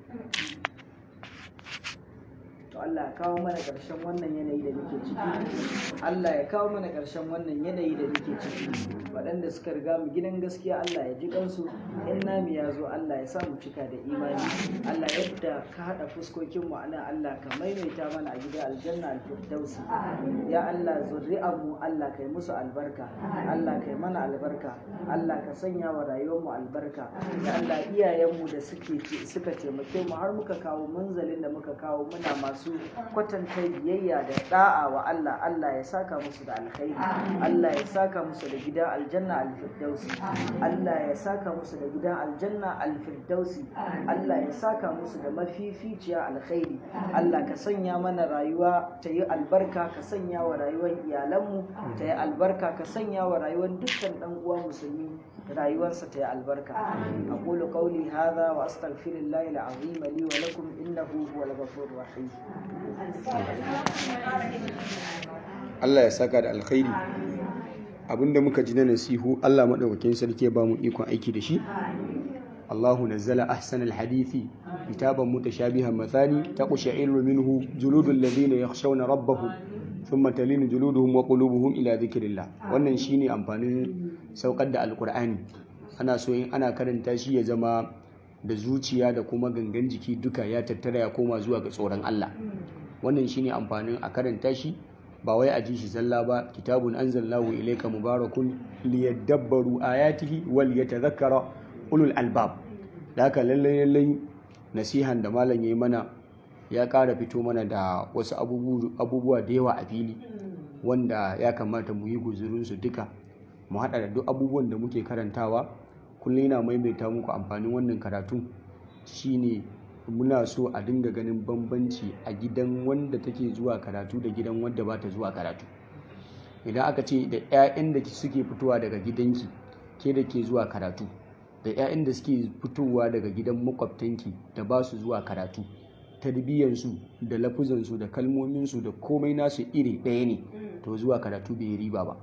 to Allah ya kawo mana ƙarshen wannan yanayi da muke ciki Allah ya kawo mana ƙarshen wannan yanayi da muke ciki waɗanda suka riga mu gidan gaskiya Allah ya ji kansu in nami ya zo Allah ya sa mu cika da imani Allah yadda ka haɗa fuskokin mu ana Allah ka maimaita mana a gida aljanna alfirdausi ya Allah zuri'an mu Allah kai musu albarka Allah kai mana albarka Allah ka sanya wa rayuwar mu albarka ya Allah iyayen mu da suke suka taimake mu har muka kawo munzalin da muka kawo muna masu masu kwatanta biyayya da da'a wa Allah Allah ya saka musu da alkhairi Allah ya saka musu da gida aljanna alfirdausi Allah ya saka musu da gidan aljanna alfirdausi Allah ya saka musu da mafificiya alkhairi Allah ka sanya mana rayuwa ta yi albarka ka sanya wa rayuwar iyalanmu ta yi albarka ka sanya wa rayuwar dukkan dan uwa musulmi rayuwarsa ta yi albarka aqulu qawli hadha wa astaghfirullahi alazim li wa lakum innahu huwal ghafurur rahim Allah ya saka da alkhairi abinda muka ji na nasihu Allah madaukakin sarki ya ba mu ikon aiki da shi Allahu nazzala ahsanal hadithi kitaban mutashabihan mathani taqsha'iru minhu juludul ladina yakhshawna rabbahum thumma talinu juluduhum wa qulubuhum ila dhikrillah wannan shine amfanin saukar da alqur'ani ana so in ana karanta shi ya zama da zuciya da kuma gangan jiki duka ya tattara ya koma zuwa ga tsoron Allah wannan shine amfanin a karanta shi ba wai a ji shi zalla ba kitabun anzalnahu ilayka mubarakun liyadabbaru ayatihi wal yatadhakkara ulul albab da haka lallai lallai nasihan da malam yayi mana ya ƙara fito mana da wasu abubuwa da yawa a fili wanda ya kamata mu yi guzurinsu duka mu haɗa da duk abubuwan da muke karantawa kullum yana maimaita muku amfanin wannan karatu shine muna so a dinga ganin bambanci a gidan wanda take zuwa karatu da gidan wanda ba ta zuwa karatu idan aka ce da 'ya'yan da suke fitowa daga gidanki ke da ke zuwa karatu da 'ya'yan da suke fitowa daga gidan makwabtanki da ba su zuwa karatu tarbiyyansu da lafuzansu da kalmominsu da komai nasu iri ɗaya ne to zuwa karatu bai riba ba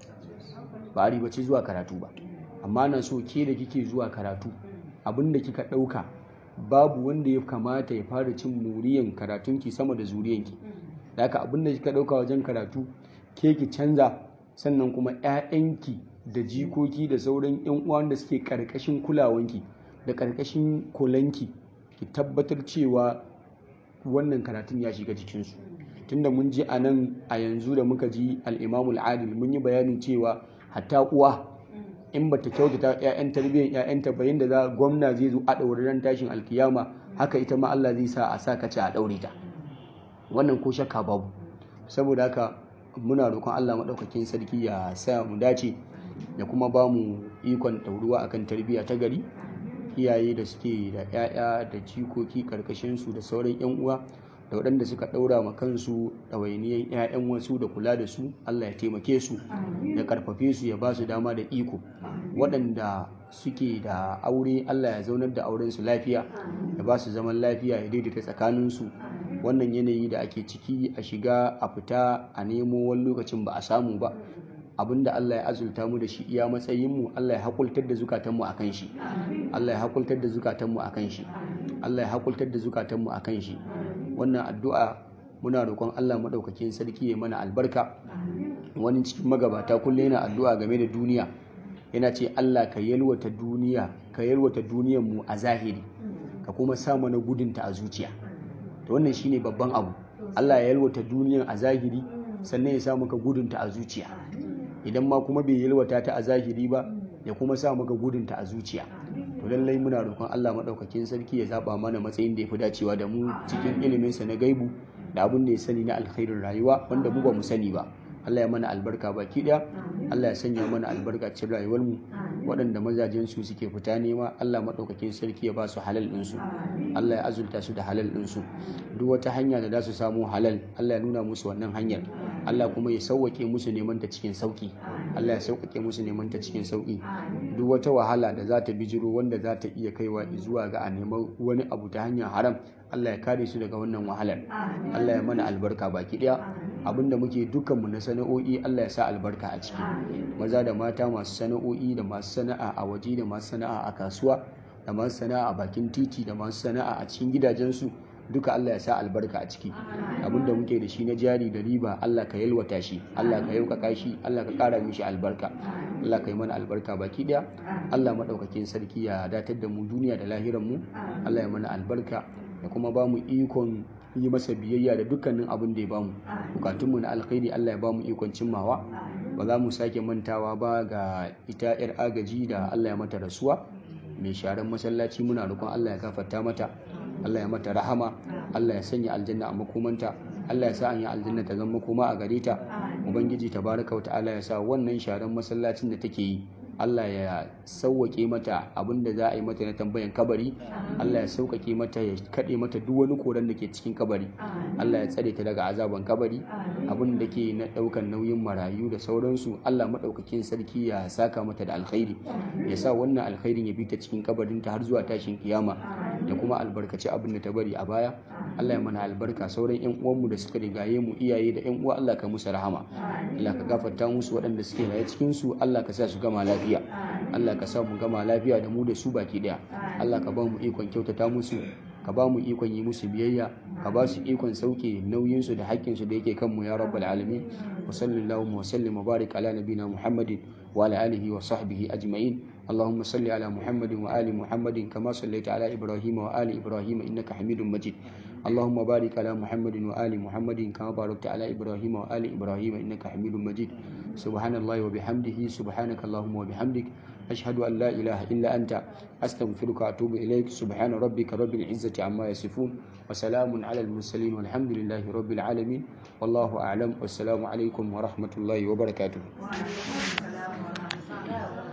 ba a ribace zuwa karatu ba amma na so ke da kike zuwa karatu abin da kika ɗauka babu wanda ya kamata ya fara cin muriyan karatunki sama da zuriyanki da haka abin da kika ɗauka wajen karatu ke ki canza sannan kuma 'ya'yanki da jikoki da sauran 'yan uwan da suke ƙarƙashin kulawanki da ƙarƙashin kulanki ki tabbatar cewa wannan karatun ya shiga jikinsu tunda mun ji a nan a yanzu da muka ji al'imamul adil mun yi bayanin cewa hatta uwa in bata kyautata ƴaƴan tarbiyyar ƴaƴanta ba yanda za gwamna zai zo a ɗaure ran tashin alkiyama haka ita ma Allah zai sa a sa kace a ɗaure ta wannan ko shakka babu saboda haka muna roƙon Allah maɗaukakin sarki ya sa mu dace da kuma ba mu ikon ɗauruwa akan tarbiyya ta gari iyaye da suke da 'ya'ya da jikoki karkashinsu da sauran 'yan uwa da waɗanda suka ɗaura ma kansu ɗawainiyan 'ya'yan wasu da kula da su Allah ya taimake su ya karfafe su ya ba su dama da iko waɗanda suke da aure Allah ya zaunar da auren su lafiya ya ba su zaman lafiya ya daidaita tsakaninsu wannan yanayi da ake ciki a shiga a fita a nemo wani lokacin ba a samu ba abinda Allah ya azulta mu da shi iya matsayin mu Allah ya hakultar da zukatanmu akan shi Allah ya hakultar da zukatanmu akan shi Allah ya hakultar da zukatanmu akan shi wannan addu'a muna roƙon Allah madaukakin sarki ya mana albarka wani cikin magabata kullum yana addu'a game da duniya yana ce Allah ka yalwata duniya ka yalwata duniyar mu a zahiri ka kuma sa mana gudunta a zuciya to wannan shine babban abu Allah ya yalwata duniyar a zahiri sannan ya sa maka gudunta a zuciya idan ma kuma bai yalwata ta a zahiri ba ya kuma sa maka gudunta a zuciya to lallai muna roƙon Allah maɗaukakin sarki ya zaɓa mana matsayin da ya fi dacewa da mu cikin iliminsa na gaibu da abin da ya sani na alkhairin rayuwa wanda mu ba mu sani ba Allah ya mana albarka baki ɗaya Allah ya sanya mana albarka cikin rayuwar mu waɗanda mazajen su suke fita nema Allah maɗaukakin sarki ya ba su halal ɗinsu Allah ya azulta su da halal ɗinsu duk wata hanya da za su samu halal Allah ya nuna musu wannan hanyar Allah kuma ya sauwake musu neman ta cikin sauki Allah ya sauƙaƙe musu neman ta cikin sauki duk wata wahala da za ta bijiro wanda za ta iya kaiwa zuwa ga a neman wani abu ta hanyar haram Allah ya kare su daga wannan wahalar Allah ya mana albarka baki ɗaya abinda muke dukkanmu na sana'o'i Allah ya sa albarka a ciki maza da mata masu sana'o'i da masu sana'a a waje da masu sana'a a kasuwa da masu sana'a a bakin titi da masu sana'a a cikin gidajensu duka Allah ya sa albarka a ciki abinda muke da shi na jari da riba Allah ka yalwata shi Allah ka yaukaka shi Allah ka kara mishi albarka Allah ka yi mana albarka baki daya Allah madaukakin sarki ya datar da mu duniya da lahiran mu Allah ya mana albarka da kuma ba mu ikon yi masa biyayya da dukkanin abin da ya bamu bukatunmu na alkhairi Allah ya bamu ikon cimmawa ba za mu sake mantawa ba ga ita yar agaji da Allah ya mata rasuwa mai sharan masallaci muna roƙon Allah ya gafarta mata Allah ya mata rahama Allah ya sanya aljanna a makomanta Allah ya sa an yi aljanna ta zama makoma a gare ta ubangiji tabaraka wa ta'ala ya sa wannan sharan masallacin da take yi Allah ya sauwaƙe mata abin da za a yi mata na tambayan kabari Allah ya sauƙaƙe mata ya kaɗe mata duk wani koran da ke cikin kabari Allah ya tsare ta daga azaban kabari abin da ke na ɗaukan nauyin marayu da sauransu Allah maɗaukakin sarki ya saka mata da alkhairi ya sa wannan alkhairin ya bi ta cikin kabarinta har zuwa tashin kiyama da kuma albarkaci abin da ta bari a baya Allah ya mana albarka sauran yan uwanmu da suka rigaye mu iyaye da yan uwa Allah ka musu rahama Allah ka gafarta musu waɗanda suke raye cikin su Allah ka sa su gama lafiya Allah ka sa mu gama lafiya da mu da su baki daya Allah ka ba mu ikon kyautata musu ka ba mu ikon yi musu biyayya ka ba su ikon sauke nauyinsu da haƙƙinsu da yake kanmu ya rabbal alamin wa sallallahu wa sallim wa barik ala nabina muhammadin wa ala alihi wa sahbihi ajma'in اللهم صل على محمد وآل محمد كما صليت على إبراهيم وآل إبراهيم إنك حميد مجيد اللهم بارك على محمد وآل محمد كما باركت على إبراهيم وآل إبراهيم إنك حميد مجيد سبحان الله وبحمده سبحانك اللهم وبحمدك أشهد أن لا إله إلا أنت أستغفرك وأتوب إليك سبحان ربك رب العزة عما يصفون وسلام على المرسلين والحمد لله رب العالمين والله أعلم والسلام عليكم ورحمة الله وبركاته